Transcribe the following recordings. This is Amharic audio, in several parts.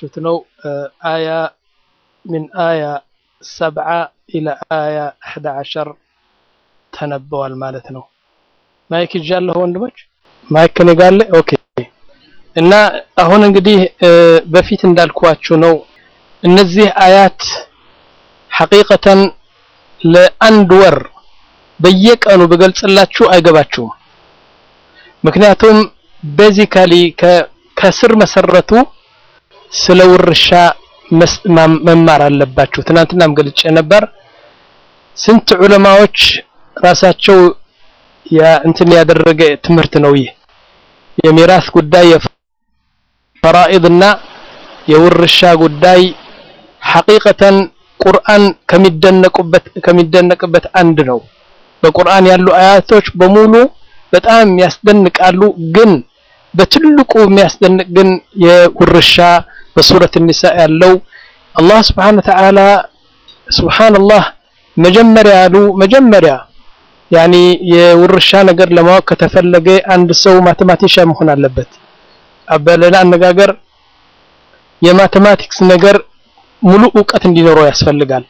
እንዳያችሁት ነው አያ ምን አያ ሰብዓ ኢላ አያ አሕዳ ዓሸር ተነበዋል ማለት ነው። ማይክ ይዣለሁ ወንድሞች፣ ማይክ ከኔ ጋር አለ። ኦኬ። እና አሁን እንግዲህ በፊት እንዳልኳችሁ ነው እነዚህ አያት ሐቂቀተን ለአንድ ወር በየቀኑ ብገልጽላችሁ አይገባችሁም። ምክንያቱም ቤዚካሊ ከስር መሰረቱ ስለ ውርሻ መማር አለባችሁ። ትናንትናም ገልጬ ነበር። ስንት ዑለማዎች ራሳቸው እንትን ያደረገ ትምህርት ነው ይህ የሚራስ ጉዳይ የፈራኢድና የውርሻ ጉዳይ ሐቂቀተን ቁርአን ከሚደነቁበት ከሚደነቅበት አንድ ነው። በቁርአን ያሉ አያቶች በሙሉ በጣም ያስደንቃሉ። ግን በትልቁ የሚያስደንቅ ግን የውርሻ በሱረት ኒሳ ያለው አላህ ስብሓነ ወተዓላ ሱብሓነላህ መጀመሪያ ያሉ መጀመሪያ ያኒ የውርሻ ነገር ለማወቅ ከተፈለገ አንድ ሰው ማቴማቲሻ መሆን አለበት። በሌላ አነጋገር የማቴማቲክስ ነገር ሙሉ እውቀት እንዲኖረው ያስፈልጋል።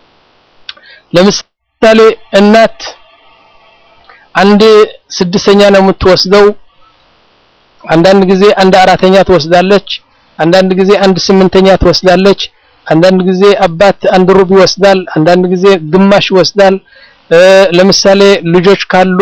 ለምሳሌ እናት አንድ ስድስተኛ ነው የምትወስደው። አንዳንድ ጊዜ አንድ አራተኛ ትወስዳለች። አንዳንድ ጊዜ አንድ ስምንተኛ ትወስዳለች። አንዳንድ ጊዜ አባት አንድ ሩብ ይወስዳል። አንዳንድ ጊዜ ግማሽ ይወስዳል። ለምሳሌ ልጆች ካሉ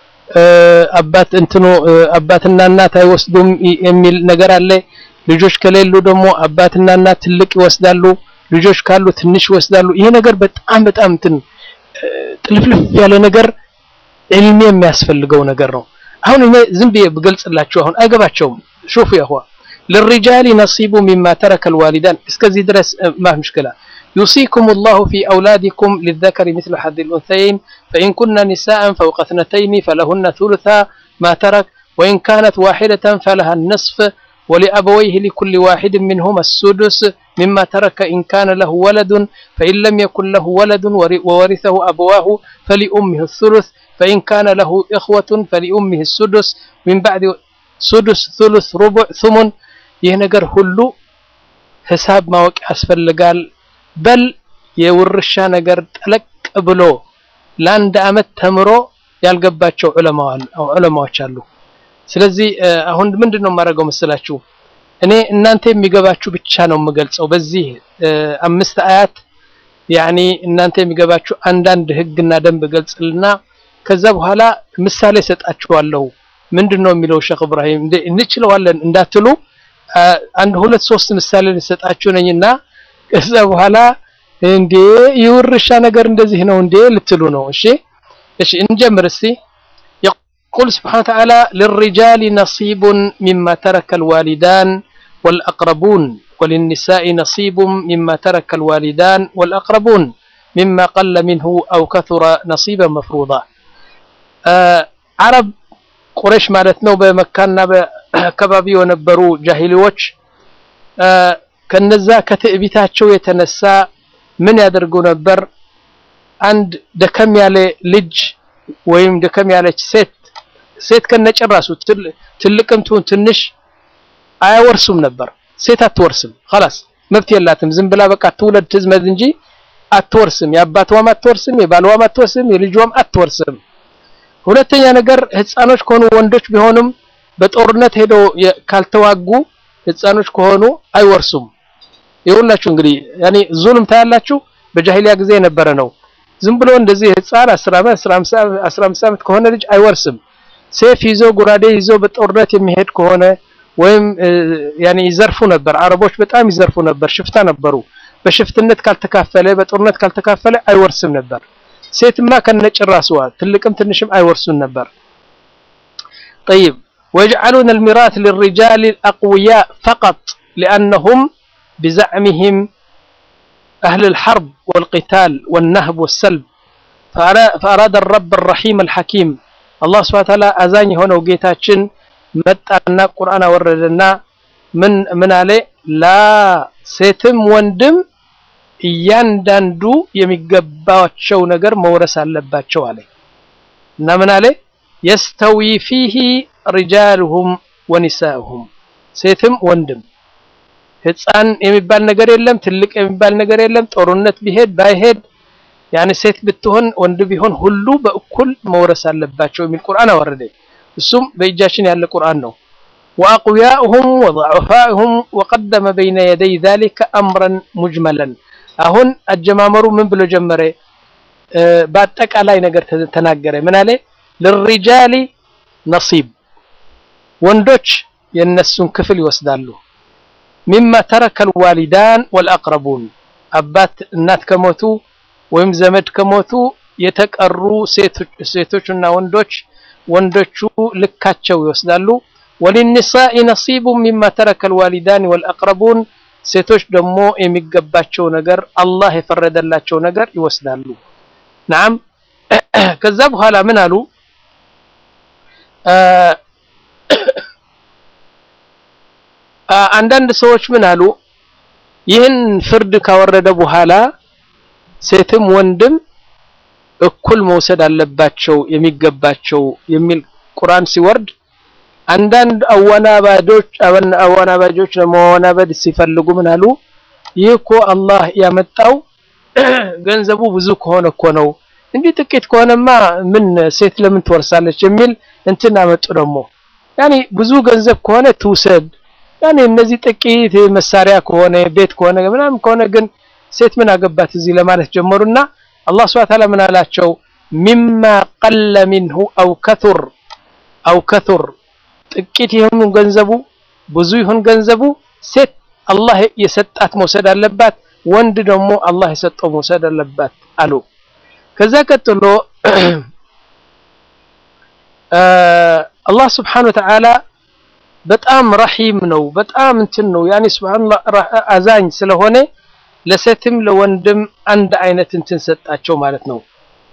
አባት እንትኑ አባትና እናት አይወስዱም የሚል ነገር አለ። ልጆች ከሌሉ ደግሞ አባትና እናት ትልቅ ይወስዳሉ። ልጆች ካሉ ትንሽ ይወስዳሉ። ይሄ ነገር በጣም በጣም እንትን ጥልፍልፍ ያለ ነገር ዕልም የሚያስፈልገው ነገር ነው። አሁን እኔ ዝም ብዬ ብገልጽላችሁ አሁን አይገባቸውም። ሹፉ ያኹዋ للرجال نصيب مما ترك الوالدان እስከዚህ ድረስ ما مشكلة يوصيكم الله في أولادكم للذكر مثل حظ الأنثيين فإن كن نساء فوق اثنتين فلهن ثلثا ما ترك وإن كانت واحدة فلها النصف ولأبويه لكل واحد منهما السدس مما ترك إن كان له ولد فإن لم يكن له ولد وورثه أبواه فلأمه الثلث فإن كان له إخوة فلأمه السدس من بعد سدس ثلث ربع ثمن ይህ ነገር ሁሉ ሂሳብ ማወቅ ያስፈልጋል። በል የውርሻ ነገር ጠለቅ ብሎ ለአንድ አመት ተምሮ ያልገባቸው ዑለማዎች አሉ። ስለዚህ አሁን ምንድን ነው የማደርገው መሰላችሁ? እኔ እናንተ የሚገባችሁ ብቻ ነው የምገልጸው። በዚህ አምስት አያት ያኒ እናንተ የሚገባችሁ አንዳንድ ህግና ደንብ ገልጽልና ከዛ በኋላ ምሳሌ ሰጣችኋለሁ። ምንድን ነው የሚለው ሼክ እብራሂም እንችለዋለን እንዳትሉ አንድ ሁለት ሶስት ምሳሌ ልሰጣችሁ ነኝና ከዛ በኋላ እንዴ የውርሻ ነገር እንደዚህ ነው እንዴ ልትሉ ነው። እሺ እሺ እንጀምር እስቲ يقول سبحانه وتعالى للرجال نصيب مما ترك الوالدان والأقربون وللنساء نصيب مما ترك الوالدان والأقربون مما قل منه أو كثر نصيبا مفروضا آه عرب ቁረሽ ማለት ነው በመካና በአካባቢ የነበሩ ጃሂሊዎች ከነዛ ከትዕቢታቸው የተነሳ ምን ያደርጉ ነበር? አንድ ደከም ያለ ልጅ ወይም ደከም ያለች ሴት ሴት ከነጭራሱ ትልቅም ትሁን ትንሽ አያወርሱም ነበር። ሴት አትወርስም፣ خلاص መብት የላትም። ዝም ብላ በቃ ትውለድ ትዝመድ እንጂ አትወርስም። የአባቷም አትወርስም፣ የባልዋም አትወርስም፣ የልጇም አትወርስም። ሁለተኛ ነገር ህፃኖች ከሆኑ ወንዶች ቢሆንም በጦርነት ሄደው ካልተዋጉ ህፃኖች ከሆኑ አይወርሱም። ይኸውላችሁ እንግዲህ ያኔ ዙልም ታያላችሁ። በጃሂሊያ ጊዜ የነበረ ነው። ዝም ብሎ እንደዚህ ህፃን 10 ዓመት 15 ዓመት ከሆነ ልጅ አይወርስም። ሴፍ ይዞ ጉራዴ ይዞ በጦርነት የሚሄድ ከሆነ ወይም ያኔ ይዘርፉ ነበር። አረቦች በጣም ይዘርፉ ነበር፣ ሽፍታ ነበሩ። በሽፍትነት ካልተካፈለ በጦርነት ካልተካፈለ አይወርስም ነበር። ሴትማ ከነጭራስዋ ትልቅም ትንሽም አይወርሱን ነበር። طيب ويجعلون الميراث للرجال الأقوياء فقط لأنهم بزعمهم أهل الحرب والقتال والنهب والسلب فأراد الرب الرحيم الحكيم الله سبحانه وتعالى أزاني هنا وقيتاتشن متأنا قرآن وردنا من من عليه لا ሴትም ወንድም እያንዳንዱ የሚገባቸው ነገር መውረስ አለባቸው አለ እና ምን አለ የስተዊ ፊሂ ሪጃሉሁም ወኒሳኡሁም ሴትም ወንድም ህፃን የሚባል ነገር የለም፣ ትልቅ የሚባል ነገር የለም። ጦርነት ቢሄድ ባይሄድ ያኔ ሴት ብትሆን ወንድ ቢሆን ሁሉ በእኩል መውረስ አለባቸው የሚል ቁርአን አወረደ። እሱም በእጃችን ያለ ቁርአን ነው። ወአቅዊያኡሁም ወضعፋኡሁም ወቀደመ በይነ የደይ ዛሊከ አምረን ሙጅመለን። አሁን አጀማመሩ ምን ብሎ ጀመረ? በአጠቃላይ ነገር ተናገረ። ምን አለ? ልሪጃሊ ነሲብ ወንዶች የነሱን ክፍል ይወስዳሉ። ሚማ ተረከል ዋሊዳን ወልአቅረቡን አባት እናት ከሞቱ ወይም ዘመድ ከሞቱ የተቀሩ ሴቶችና ወንዶች ወንዶቹ ልካቸው ይወስዳሉ። ወሊኒሳኢ ነሲቡ ሚማ ተረከል ዋሊዳን ወልአቅረቡን ሴቶች ደግሞ የሚገባቸው ነገር አላህ የፈረደላቸው ነገር ይወስዳሉ። ናም ከዛ በኋላ ምን አሉ? አንዳንድ ሰዎች ምን አሉ? ይህን ፍርድ ካወረደ በኋላ ሴትም ወንድም እኩል መውሰድ አለባቸው የሚገባቸው የሚል ቁርአን ሲወርድ አንዳንድ አወናባጆች አወናባጆች ለመወናበድ ሲፈልጉ ምን አሉ? ይህ እኮ አላህ ያመጣው ገንዘቡ ብዙ ከሆነ እኮ ነው እንጂ ጥቂት ከሆነማ ምን ሴት ለምን ትወርሳለች የሚል እንትን አመጡ። ደግሞ ያኔ ብዙ ገንዘብ ከሆነ ትውሰድ፣ ያኔ እነዚህ ጥቂት መሳሪያ ከሆነ ቤት ከሆነ ምናምን ከሆነ ግን ሴት ምን አገባት እዚህ ለማለት ጀመሩና አላህ ሱብሓነሁ ወተዓላ ምን አላቸው? ሚማ ቀለ ሚንሁ አው ከቱር አው ከቱር ጥቂት ይሁን ገንዘቡ ብዙ ይሁን ገንዘቡ ሴት አላህ የሰጣት መውሰድ አለባት፣ ወንድ ደግሞ አላህ የሰጠው መውሰድ አለባት አሉ። ከዛ ቀጥሎ አላህ ስብሓነሁ ወተዓላ በጣም ረሂም ነው፣ በጣም እንትን ነው ያኔ ሱብሃንአላህ አዛኝ ስለሆነ ለሴትም ለወንድም አንድ አይነት እንትን ሰጣቸው ማለት ነው።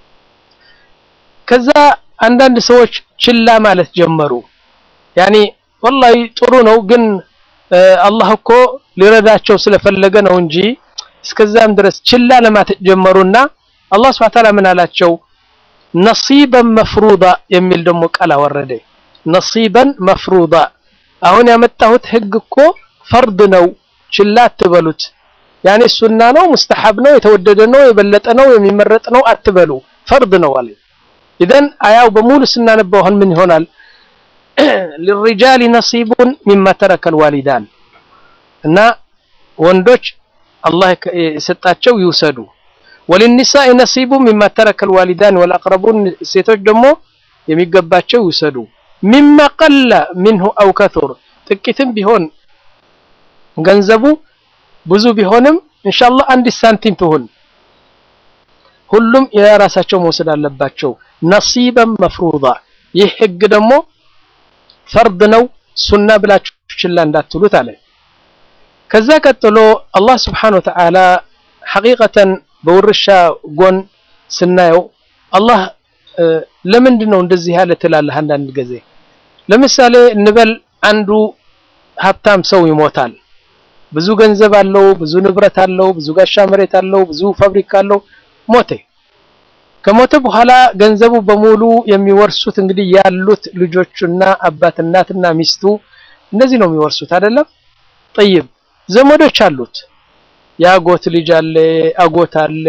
ከዛ አንዳንድ ሰዎች ችላ ማለት ጀመሩ። ያኔ ወላሂ ጥሩ ነው ግን አላህ እኮ ሊረዳቸው ስለፈለገ ነው እንጂ እስከዛም ድረስ ችላ ለማለት ጀመሩና አላህ ሱብሓነሁ ወተዓላ ምን አላቸው? ነሲበን መፍሩዳ የሚል ደግሞ ቃል አወረደ። ነሲበን መፍሩዳ አሁን ያመጣሁት ህግ እኮ ፈርድ ነው፣ ችላ አትበሉት። ያኔ ሱና ነው፣ ሙስተሐብ ነው፣ የተወደደ ነው፣ የበለጠ ነው፣ የሚመረጥ ነው አትበሉ፣ ፈርድ ነው አለ። ኢዘን አያው በሙሉ ስናነበው አሁን ምን ይሆናል? ሊሪጃሊ ነሲቡን ሚማ ተረከል ዋሊዳን እና ወንዶች አላህ የሰጣቸው ይውሰዱ። ወሊኒሳኢ ነሲቡ ሚማ ተረከል ዋሊዳን ወልአቅረቡን ሴቶች ደግሞ የሚገባቸው ይውሰዱ። ሚማ ቀለ ሚንሁ አው ከቱር ጥቂትም ቢሆን ገንዘቡ ብዙ ቢሆንም ኢንሻአላህ አንድ ሳንቲም ትሁን ሁሉም የራሳቸው መውሰድ አለባቸው። ነሲበን መፍሩዳ ይህ ህግ ደግሞ ፈርድ ነው፣ ሱና ብላችሁ ችላ እንዳትሉት አለ። ከዛ ቀጥሎ አላህ ስብሓነሁ ወተዓላ ሐቂቀተን በውርሻ ጎን ስናየው አላህ ለምንድን ነው እንደዚህ ያለ ትላለህ? አንዳንድ ጊዜ ለምሳሌ እንበል አንዱ ሀብታም ሰው ይሞታል። ብዙ ገንዘብ አለው፣ ብዙ ንብረት አለው፣ ብዙ ጋሻ መሬት አለው፣ ብዙ ፋብሪካ አለው። ሞተ። ከሞተ በኋላ ገንዘቡ በሙሉ የሚወርሱት እንግዲህ ያሉት ልጆቹና አባት እናትና ሚስቱ እነዚህ ነው የሚወርሱት አይደለም። ጠይብ ዘመዶች አሉት። የአጎት ልጅ አለ፣ አጎት አለ፣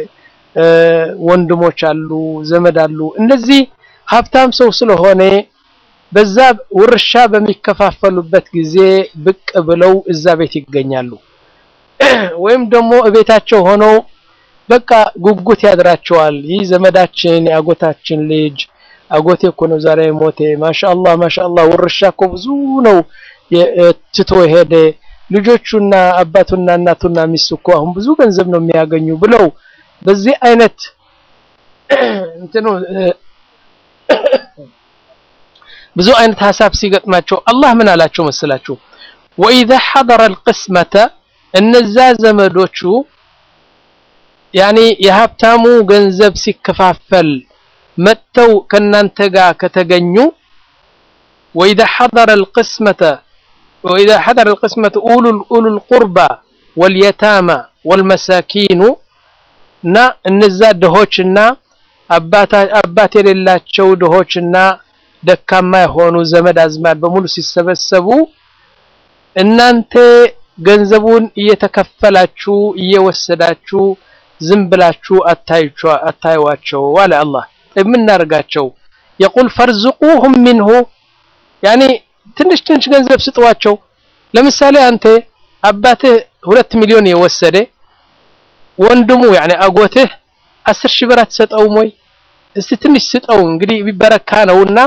ወንድሞች አሉ፣ ዘመድ አሉ። እነዚህ ሀብታም ሰው ስለሆነ በዛ ውርሻ በሚከፋፈሉበት ጊዜ ብቅ ብለው እዛ ቤት ይገኛሉ። ወይም ደግሞ እቤታቸው ሆነው በቃ ጉጉት ያድራቸዋል። ይህ ዘመዳችን የአጎታችን ልጅ አጎቴ እኮ ነው ዛሬ ሞቴ፣ ማሻአላህ ማሻአላህ፣ ውርሻ እኮ ብዙ ነው ትቶ ሄደ። ልጆቹና አባቱና እናቱና ሚስቱ እኮ አሁን ብዙ ገንዘብ ነው የሚያገኙ ብለው በዚህ አይነት እንትኑ ብዙ አይነት ሀሳብ ሲገጥማቸው አላህ ምን አላቸው መስላችሁ? ወኢዛ ሐደረ አልቅስመተ እነዛ ዘመዶቹ ያኔ የሀብታሙ ገንዘብ ሲከፋፈል መጥተው ከናንተ ጋር ከተገኙ ወኢዛ ሐደረ አልቅስመተ ወኢዛ ሐደረ አልቅስመተ ኡሉል ቁርባ ወልየታማ ወልመሳኪኑ እና እነዛ ድሆችና አባት የሌላቸው ድሆችና ደካማ የሆኑ ዘመድ አዝማድ በሙሉ ሲሰበሰቡ እናንተ ገንዘቡን እየተከፈላችሁ እየወሰዳችሁ ዝም ብላችሁ አታዩዋቸው አለ አላህ። የምናደርጋቸው የቁል ፈርዝቁሁም ሚንሁ ያኔ ትንሽ ትንሽ ገንዘብ ስጥዋቸው። ለምሳሌ አንተ አባትህ ሁለት ሚሊዮን የወሰደ ወንድሙ ያኔ አጎትህ አስር ሺህ ብር አትሰጠውም ወይ? እስቲ ትንሽ ስጠው እንግዲህ ቢበረካ ነውና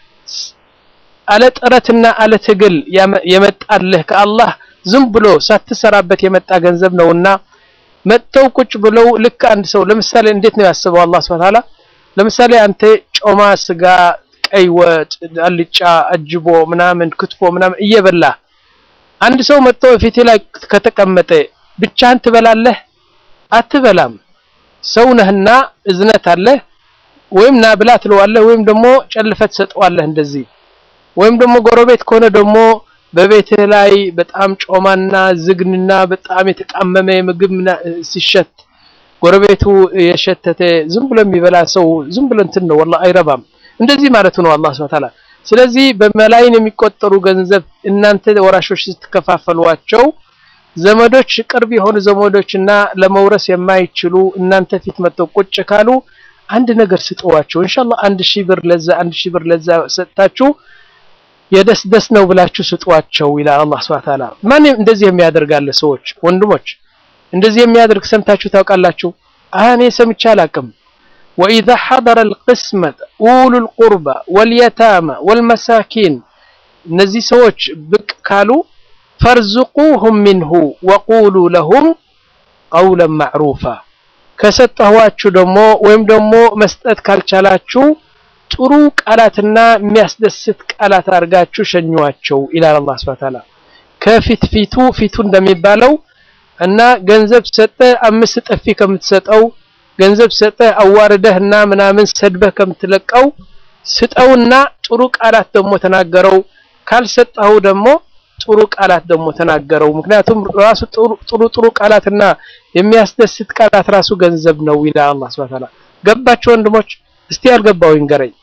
አለ ጥረትና አለ ትግል የመጣልህ ከአላህ ዝም ብሎ ሳትሰራበት የመጣ ገንዘብ ነውና መጥተው ቁጭ ብለው ልክ አንድ ሰው ለምሳሌ እንዴት ነው ያስበው አላህ Subhanahu Ta'ala ለምሳሌ አንተ ጮማ ስጋ፣ ቀይ ወጥ፣ አልጫ፣ አጅቦ ምናምን ክትፎ ምናምን እየበላ አንድ ሰው መጥቶ ፊት ላይ ከተቀመጠ ብቻህን ትበላለህ? አትበላም። ሰው ነህና እዝነት አለህ። ወይም ና ብላ ትለዋለህ፣ ወይም ደግሞ ጨልፈት ትሰጠዋለህ እንደዚህ ወይም ደግሞ ጎረቤት ከሆነ ደግሞ በቤትህ ላይ በጣም ጮማና ዝግንና በጣም የተቃመመ ምግብ ሲሸት ጎረቤቱ የሸተተ ዝም ብሎ የሚበላ ሰው ዝም ብሎ እንትን ነው ወላሂ አይረባም። እንደዚህ ማለቱ ነው አላህ Subhanahu Ta'ala። ስለዚህ በመላይን የሚቆጠሩ ገንዘብ እናንተ ወራሾች ስትከፋፈሏቸው ዘመዶች ቅርብ የሆኑ ዘመዶችና ለመውረስ የማይችሉ እናንተ ፊት መጥተው ቁጭ ካሉ አንድ ነገር ስጠዋቸው። ኢንሻአላህ አንድ ሺህ ብር ለዛ አንድ ሺህ ብር ለዛ ሰጥታችሁ የደስ ደስ ነው ብላችሁ ስጧቸው ይላል አላህ Subhanahu Ta'ala። ማን እንደዚህ የሚያደርጋለ ሰዎች ወንድሞች እንደዚህ የሚያደርግ ሰምታችሁ ታውቃላችሁ? እኔ ሰምቼ አላቅም። وإذا حضر القسمة أولو القربى واليتامى والمساكين እነዚህ ሰዎች ብቅ ካሉ ፈርዝቁሁም ሚንሁ ወቁሉ ለሁም ቀውለን ማዕሩፋ ከሰጠኋችሁ ደግሞ ወይም ደግሞ መስጠት ካልቻላችሁ ጥሩ ቃላትና የሚያስደስት ቃላት አድርጋችሁ ሸኟቸው ይላል አላህ ሱብሓነሁ ወተዓላ። ከፊት ፊቱ ፊቱ እንደሚባለው እና ገንዘብ ሰጠ አምስት ጥፊ ከምትሰጠው ገንዘብ ሰጠ አዋርደህ እና ምናምን ሰድበህ ከምትለቀው ስጠውና ጥሩ ቃላት ደግሞ ተናገረው። ካልሰጠኸው ደግሞ ጥሩ ቃላት ደግሞ ተናገረው። ምክንያቱም ራሱ ጥሩ ጥሩ ቃላትና የሚያስደስት ቃላት ራሱ ገንዘብ ነው ይላል አላህ ሱብሓነሁ ወተዓላ። ገባችሁ ወንድሞች? እስቲ ያልገባው ይንገረኝ።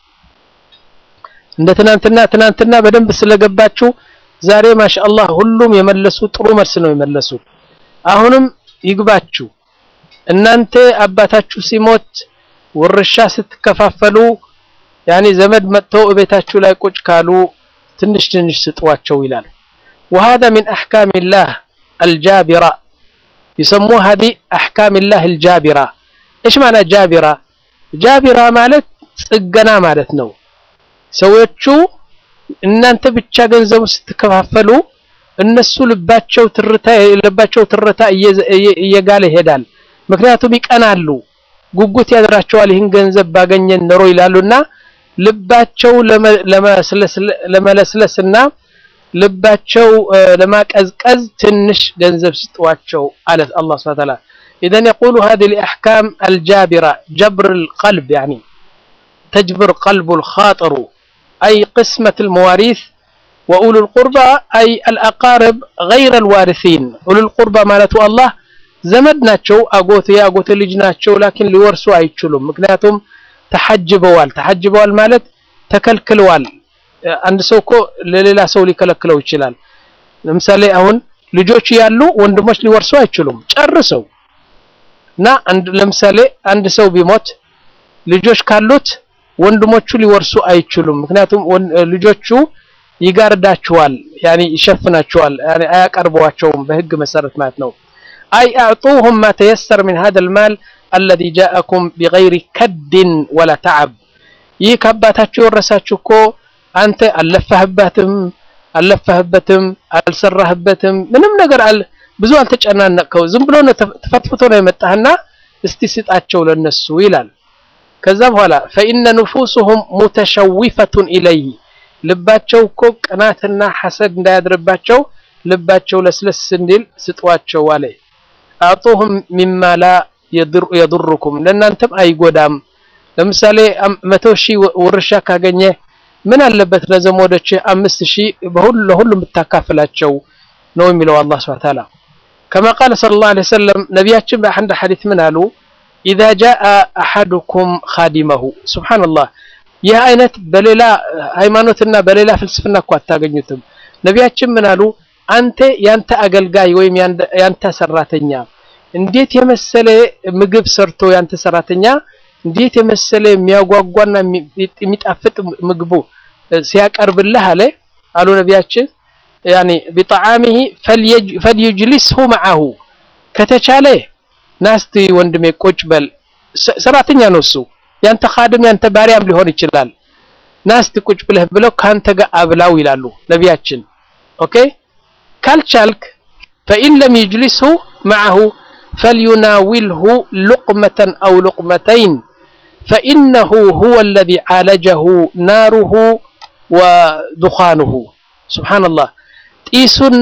እንደ ትናንትና ትናንትና በደንብ ስለገባችሁ ዛሬ ማሻአላህ ሁሉም የመለሱ ጥሩ መልስ ነው የመለሱ። አሁንም ይግባችሁ። እናንተ አባታችሁ ሲሞት ውርሻ ስትከፋፈሉ ያኔ ዘመድ መጥተው እቤታችሁ ላይ ቁጭ ካሉ ትንሽ ትንሽ ስጧቸው ይላል። وهذا من أحكام الله الجابرة يسموها هذه أحكام الله الجابرة إيش معنى جابرة ጃቢራ ማለት ጽገና ማለት ነው። ሰዎቹ እናንተ ብቻ ገንዘቡ ስትከፋፈሉ እነሱ ልባቸው ትርታ የልባቸው ትርታ እየጋለ ይሄዳል። ምክንያቱም ይቀናሉ፣ ጉጉት ያድራቸዋል። ይህን ገንዘብ ባገኘን ኖሮ ይላሉና ልባቸው ለመለስለስና ልባቸው ለማቀዝቀዝ ትንሽ ገንዘብ ስጧቸው አለ አላህ ሱብሓነሁ ወተዓላ። إذن يقول هذه الأحكام الجابرة جبر القلب يعني تجبر قلب الخاطر أي قسمة المواريث وأولو القربى أي الأقارب غير الوارثين أولو القربى مالته الله زمد ناتشو أقوت يا أقوت ልጅ ናቸው ላኪን ሊወርሱ አይችሉም ምክንያቱም ተሐጅበዋል ተሐጅበዋል ማለት ተከልክለዋል አንድ ሰው እኮ ለሌላ ሰው ሊከለክለው ይችላል ለምሳሌ አሁን ልጆች ያሉ ወንድሞች ሊወርሱ አይችሉም ጨርሰው እና አንድ ለምሳሌ አንድ ሰው ቢሞት ልጆች ካሉት ወንድሞቹ ሊወርሱ አይችሉም። ምክንያቱም ልጆቹ ይጋርዳቸዋል፣ ያኒ ይሸፍናቸዋል፣ ያኒ አያቀርቧቸውም በህግ መሰረት ማለት ነው። አይ አዕጡሁም ማ ተየሰር ሚን ሀዘል ማል አለዚ ጃአኩም ቢገይሪ ከድን ወላ ተዓብ። ይህ ከአባታችሁ የወረሳችሁ እኮ አንተ አልለፋህበትም አልለፋህበትም አልሰራህበትም ምንም ነገር አል ብዙ አልተጨናነቅከው ዝም ብሎ ነው ተፈትፍቶ ነው የመጣህና እስቲ ስጣቸው ለነሱ ይላል። ከዛ በኋላ ፈኢነ ንፉሱሁም ሙተሸዊፈቱን ኢለይህ ልባቸው እኮ ቅናትና ሐሰድ እንዳያድርባቸው ልባቸው ለስለስ እንዲል ስጧቸው አለ። አዕጡሁም ሚማ ላ የዱሩኩም ለእናንተም አይጎዳም። ለምሳሌ መቶ ሺህ ውርሻ ካገኘ ምን አለበት ለዘመዶች አምስት ሺህ ለሁሉም ብታካፍላቸው ነው የሚለው አላህ ሱብሓነሁ ወተዓላ። ከማ ቃለ ሰለላሁ ዐለይሂ ወሰለም ነቢያችን በአንድ ሐዲስ ምን አሉ? ኢዛ ጃአ አሐዱኩም ኻዲመሁ ሱብሓነላህ። ይህ አይነት በሌላ ሃይማኖትና በሌላ ፍልስፍና እኮ አታገኙትም። ነቢያችን ምን አሉ? አንተ ያንተ አገልጋይ ወይም ያንተ ሰራተኛ እንዴት የመሰለ ምግብ ሰርቶ ያንተ ሰራተኛ እንዴት የመሰለ የሚያጓጓና የሚጣፍጥ ምግቡ ሲያቀርብልህ አለ አሉ ነቢያችን ያኒ ቢጣዓሚሂ ፈልዩጅሊስሁ መዓሁ ከተቻለ ናስቲ ወንድሜ ቁጭ በል ሰራተኛ ነው እሱ ያንተ ኻድም ያንተ ባሪያም ሊሆን ይችላል ናስቲ ቁጭ ብለህ ብለው ካንተ ጋር አብላው ይላሉ ነቢያችን ኦኬ ካልቻልክ ፈኢን ለም ይጅሊስሁ መዓሁ فليناوله لقمة أو لقمتين فإنه هو الذي عالجه ناره ودخانه سبحان الله ጢሱና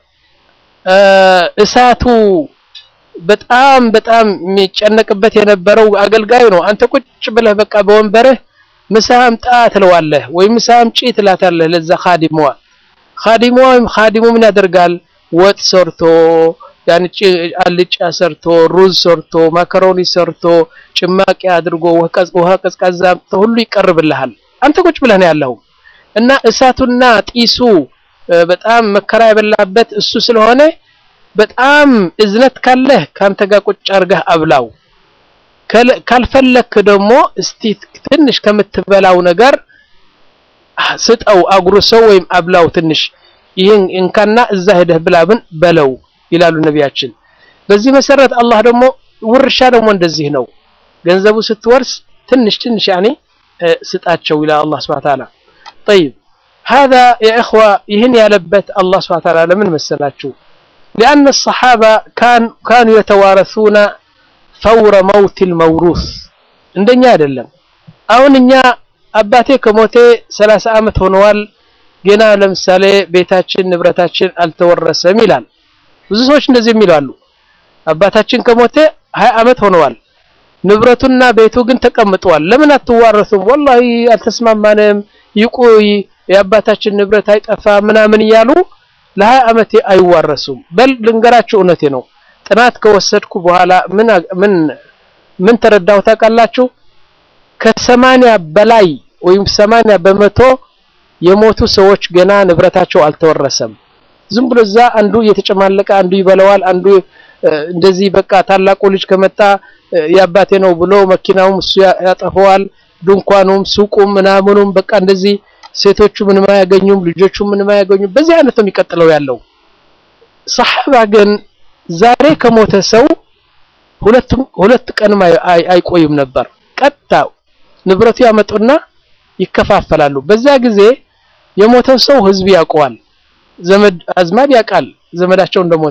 እሳቱ በጣም በጣም የሚጨነቅበት የነበረው አገልጋዩ ነው። አንተ ቁጭ ብለህ በቃ በወንበርህ ምሳ አምጣ ትለዋለህ፣ ወይም ምሳ አምጪ ትላታለህ ለዛ ኻዲሙዋ። ኻዲሙዋ ወይም ኻዲሙ ምን ያደርጋል? ወጥ ሰርቶ ያንቺ አልጫ ሰርቶ ሩዝ ሰርቶ ማካሮኒ ሰርቶ ጭማቂ አድርጎ ውሃ ቀዝቃዛ ሁሉ ይቀርብልሃል። አንተ ቁጭ ብለህ ነው ያለው እና እሳቱና ጢሱ በጣም መከራ የበላበት እሱ ስለሆነ በጣም እዝነት ካለህ ካንተ ጋር ቁጭ አርገህ አብላው። ካልፈለክ ደግሞ እስቲ ትንሽ ከምትበላው ነገር ስጠው፣ አጉርሰው ወይም አብላው ትንሽ ይህን እንካና እዛ ሄደህ ብላብን በለው ይላሉ ነቢያችን። በዚህ መሰረት አላህ ደግሞ ውርሻ ደግሞ እንደዚህ ነው። ገንዘቡ ስትወርስ ትንሽ ትንሽ ያኔ ስጣቸው ይላል አላህ ሱብሓነሁ ወተዓላ። ጠይብ هذا يا إخوة ይህን ያለበት አላህ ሱብሓነሁ ወተዓላ ለምን መሰላችሁ? لأن الصحابة كان كانوا يتوارثون فور موت الموروث እንደኛ አይደለም። አሁን እኛ አባቴ ከሞቴ 30 ዓመት ሆነዋል ገና ለምሳሌ ቤታችን ንብረታችን አልተወረሰም ይላል። ብዙ ሰዎች እንደዚህ የሚላሉ አባታችን ከሞተ 20 ዓመት ሆነዋል ንብረቱና ቤቱ ግን ተቀምጠዋል። ለምን አትዋረሱም? ወላሂ አልተስማማንም፣ ይቆይ የአባታችን ንብረት አይጠፋ ምናምን እያሉ ለሀያ ዓመት አይዋረሱም። በል ልንገራችሁ፣ እውነቴ ነው። ጥናት ከወሰድኩ በኋላ ምን ምን ምን ተረዳሁ ታውቃላችሁ? ከሰማንያ በላይ ወይም ሰማንያ በመቶ የሞቱ ሰዎች ገና ንብረታቸው አልተወረሰም። ዝም ብሎ እዛ አንዱ እየተጨማለቀ አንዱ ይበለዋል፣ አንዱ እንደዚህ በቃ ታላቁ ልጅ ከመጣ የአባቴ ነው ብሎ መኪናውም እሱ ያጠፈዋል፣ ድንኳኑም ሱቁም ምናምኑም በቃ እንደዚህ ሴቶቹ ምንም አያገኙም፣ ልጆቹ ምንም አያገኙም። በዚህ አይነት ነው የሚቀጥለው ያለው። ሰሐባ ግን ዛሬ ከሞተ ሰው ሁለት ሁለት ቀንም አይቆይም ነበር። ቀጥታ ንብረቱ ያመጡና ይከፋፈላሉ። በዛ ጊዜ የሞተው ሰው ህዝብ ያውቀዋል፣ ዘመድ አዝማድ ያውቃል ዘመዳቸው እንደሞተ።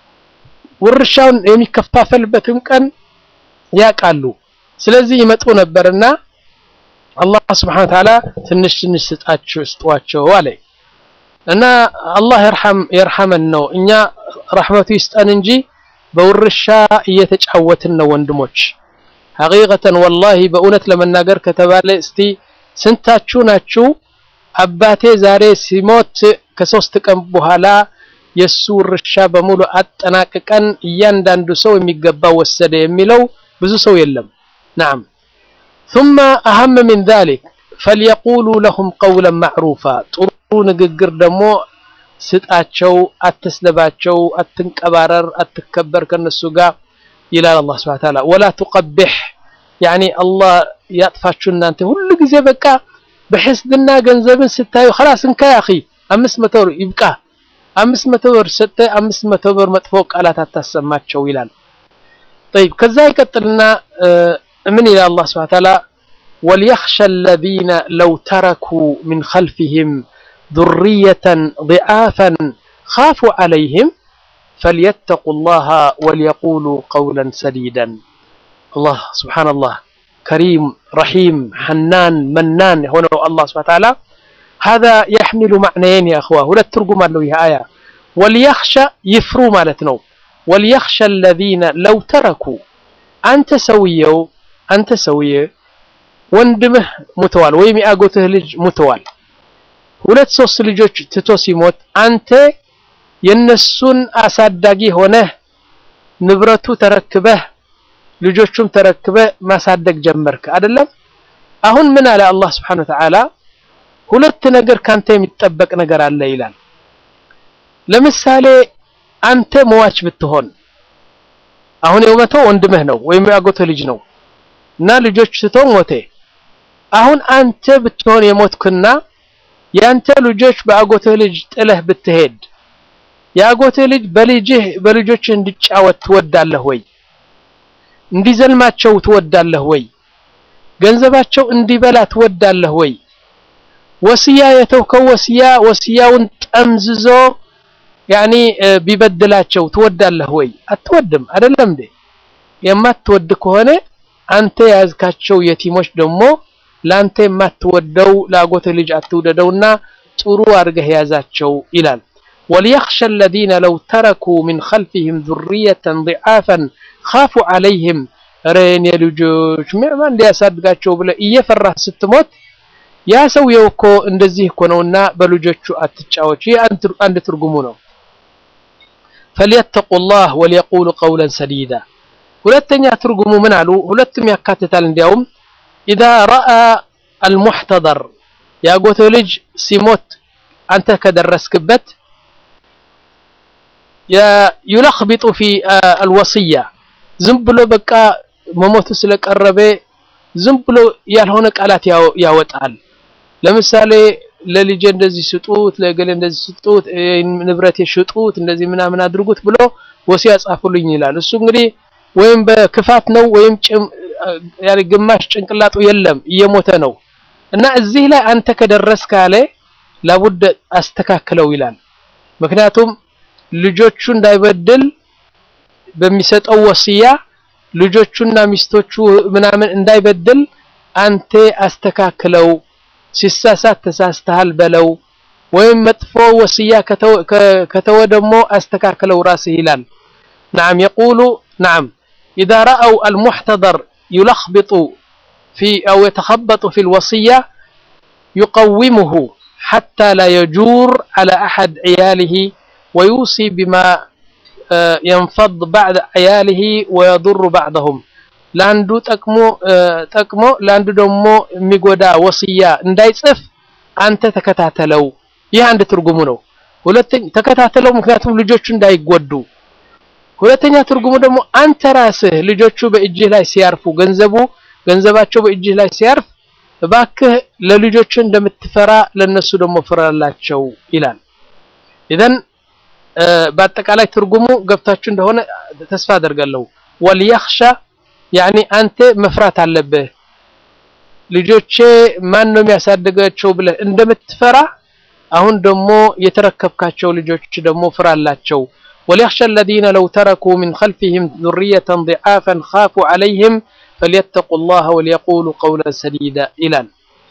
ውርሻውን የሚከፋፈልበትም ቀን ያውቃሉ። ስለዚህ ይመጡ ነበርና አላህ ስብሐነ ወተዓላ ትንሽ ትንሽ ስጣችሁ ስጧቸው አለ እና አላህ የርሐመን ነው። እኛ ረሕመቱ ይስጠን እንጂ በውርሻ እየተጫወትን ነው ወንድሞች። ሐቂቀተን ወላሂ በእውነት ለመናገር ከተባለ እስቲ ስንታችሁ ናችሁ አባቴ ዛሬ ሲሞት ከሶስት ቀን በኋላ የሱ ውርሻ በሙሉ አጠናቅቀን እያንዳንዱ ሰው የሚገባ ወሰደ የሚለው ብዙ ሰው የለም። ናም ثم أهم من ذلك فليقولوا لهم قولا معروفا ጥሩ ንግግር ደግሞ ስጣቸው፣ አትስለባቸው፣ አትንቀባረር፣ አትከበር ከነሱ ጋር ይላል አላህ ሱብሓነሁ ወተዓላ። ወላ ቱቀቢሕ ያኒ አላህ ያጥፋችሁ እናንተ ሁሉ ጊዜ በቃ በሕስድና ገንዘብን ስታዩ خلاص እንካ ያ አኺ አምስት መቶ ብር ይብቃ፣ አምስት መቶ ብር ሰጥተህ አምስት መቶ ብር መጥፎ ቃላት አታሰማቸው ይላል። طيب ከዛ ይቀጥልና ምን ይላል አላህ ሱብሓነሁ ወተዓላ ወልየኽሸ الذين لو تركوا من خلفهم ذرية ضعافا خافوا عليهم فليتقوا الله وليقولوا قولا سديدا الله سبحان الله كريم رحيم حنان منان هنا الله سبحانه وتعالى هذا يحمل معنيين يا أخوة ولا ترجم له آية وليخشى يفرو مالتنا وليخشى الذين لو تركوا أنت سويو أنت سويه ወንድምህ ሙተዋል ወይም የአጎትህ ልጅ ሙተዋል ሁለት ሶስት ልጆች ትቶ ሲሞት አንተ የነሱን አሳዳጊ ሆነህ ንብረቱ ተረክበህ ልጆቹም ተረክበህ ማሳደግ ጀመርክ አይደለም አሁን ምን አለ አላህ Subhanahu Wa Ta'ala ሁለት ነገር ካንተ የሚጠበቅ ነገር አለ ይላል ለምሳሌ አንተ መዋች ብትሆን አሁን የሞተው ወንድምህ ነው ወይም ያጎትህ ልጅ ነው እና ልጆች ስቶ ሞተ። አሁን አንተ ብትሆን የሞትክና ያንተ ልጆች በአጎትህ ልጅ ጥለህ ብትሄድ የአጎትህ ልጅ በልጅህ በልጆችህ እንዲጫወት ትወዳለህ ወይ? እንዲዘልማቸው ትወዳለህ ወይ? ገንዘባቸው እንዲበላ ትወዳለህ ወይ? ወስያ የተውከው ወስያ ወስያውን ጠምዝዞ ያኒ ቢበድላቸው ትወዳለህ ወይ? አትወድም። አይደለም እንዴ? የማትወድ ከሆነ አንተ የያዝካቸው የቲሞች ደግሞ ላንተ የማትወደው ለአጎትህ ልጅ አትውደደውና ጥሩ አድርገህ ያዛቸው ይላል። ወሊየኽሸ አለዚነ ለው ተረኩ ሚን ኸልፊሂም ዙርየተን ضዓፈን ኻፉ ዐለይሂም ኧረ የኔ ልጆች ማን እንዲያሳድጋቸው ብለህ እየፈራህ ስትሞት ያ ሰውየው እኮ እንደዚህ እኮ ነውና በልጆቹ አትጫወች። ይህ አንድ ትርጉሙ ነው። ፈልየተቁላህ ወሊየቁሉ ቀውለን ሰዲዳ። ሁለተኛ ትርጉሙ ምን አሉ? ሁለቱም ያካትታል። እንዲያውም ኢዛ ረአ አልሙሕተደር የአጎትህ ልጅ ሲሞት አንተ ከደረስክበት ዩለኽቢጡ ፊ አልወስያ ዝም ብሎ በቃ መሞቱ ስለቀረበ ዝም ብሎ ያልሆነ ቃላት ያወጣል። ለምሳሌ ለልጄ እንደዚህ ስጡት፣ ለገሌ እንደዚህ ስጡት፣ ንብረቴ ሽጡት፣ እንደዚህ ምናምን አድርጉት ብሎ ወሲያ ጻፉልኝ ይላል። እሱ እንግዲህ ወይም በክፋት ነው ወይም ግማሽ ጭንቅላጡ የለም እየሞተ ነው እና እዚህ ላይ አንተ ከደረስ ካለ ላቡድ አስተካክለው ይላል። ምክንያቱም ልጆቹ እንዳይበድል በሚሰጠው ወስያ ልጆቹና ሚስቶቹ ምናምን እንዳይበድል አንተ አስተካክለው፣ ሲሳሳት ተሳስተሃል በለው፣ ወይም መጥፎ ወስያ ከተወ ደግሞ አስተካክለው ራስህ ይላል። ነዓም የቁሉ ነዓም ኢዛ ረአው አልሙሕተደር ዩለኽቢጡ ፊ አው የተኸበጡ ፊ ልወስያ ዩቀዊሙሁ ሓታ ላ የጁር ዐላ አሐድ ዕያሊሂ ወዩሲ ቢማ የንፈድ ባዕድ ዕያሊሂ ወየዱሩ ባዕደሁም ለአንዱ ጠቅሞ ጠቅሞ ለአንዱ ደግሞ የሚጎዳ ወስያ እንዳይጽፍ አንተ ተከታተለው። ይህ አንድ ትርጉሙ ነው። ሁለተኛ ተከታተለው፣ ምክንያቱም ልጆቹ እንዳይጎዱ። ሁለተኛ ትርጉሙ ደግሞ አንተ ራስህ ልጆቹ በእጅህ ላይ ሲያርፉ ገንዘቡ ገንዘባቸው በእጅህ ላይ ሲያርፍ እባክህ ለልጆቹ እንደምትፈራ ለነሱ ደግሞ ፍራላቸው ይላል። ኢዘን በአጠቃላይ ትርጉሙ ገብታችሁ እንደሆነ ተስፋ አደርጋለሁ። ወልየኽሻ ያኒ አንተ መፍራት አለብህ። ልጆቼ ማን ነው የሚያሳድጋቸው ብለህ እንደምትፈራ አሁን ደግሞ የተረከብካቸው ልጆች ደግሞ ፍራላቸው። ወልየኽሻ አለዚነ ለው ተረኩ ሚን ኸልፊሂም ዙርየተን ضዓፈን ኻፉ ዐለይሂም ፈልየተቁላህ ወሊየቁሉ ቀውለን ሰዲዳ ይላል።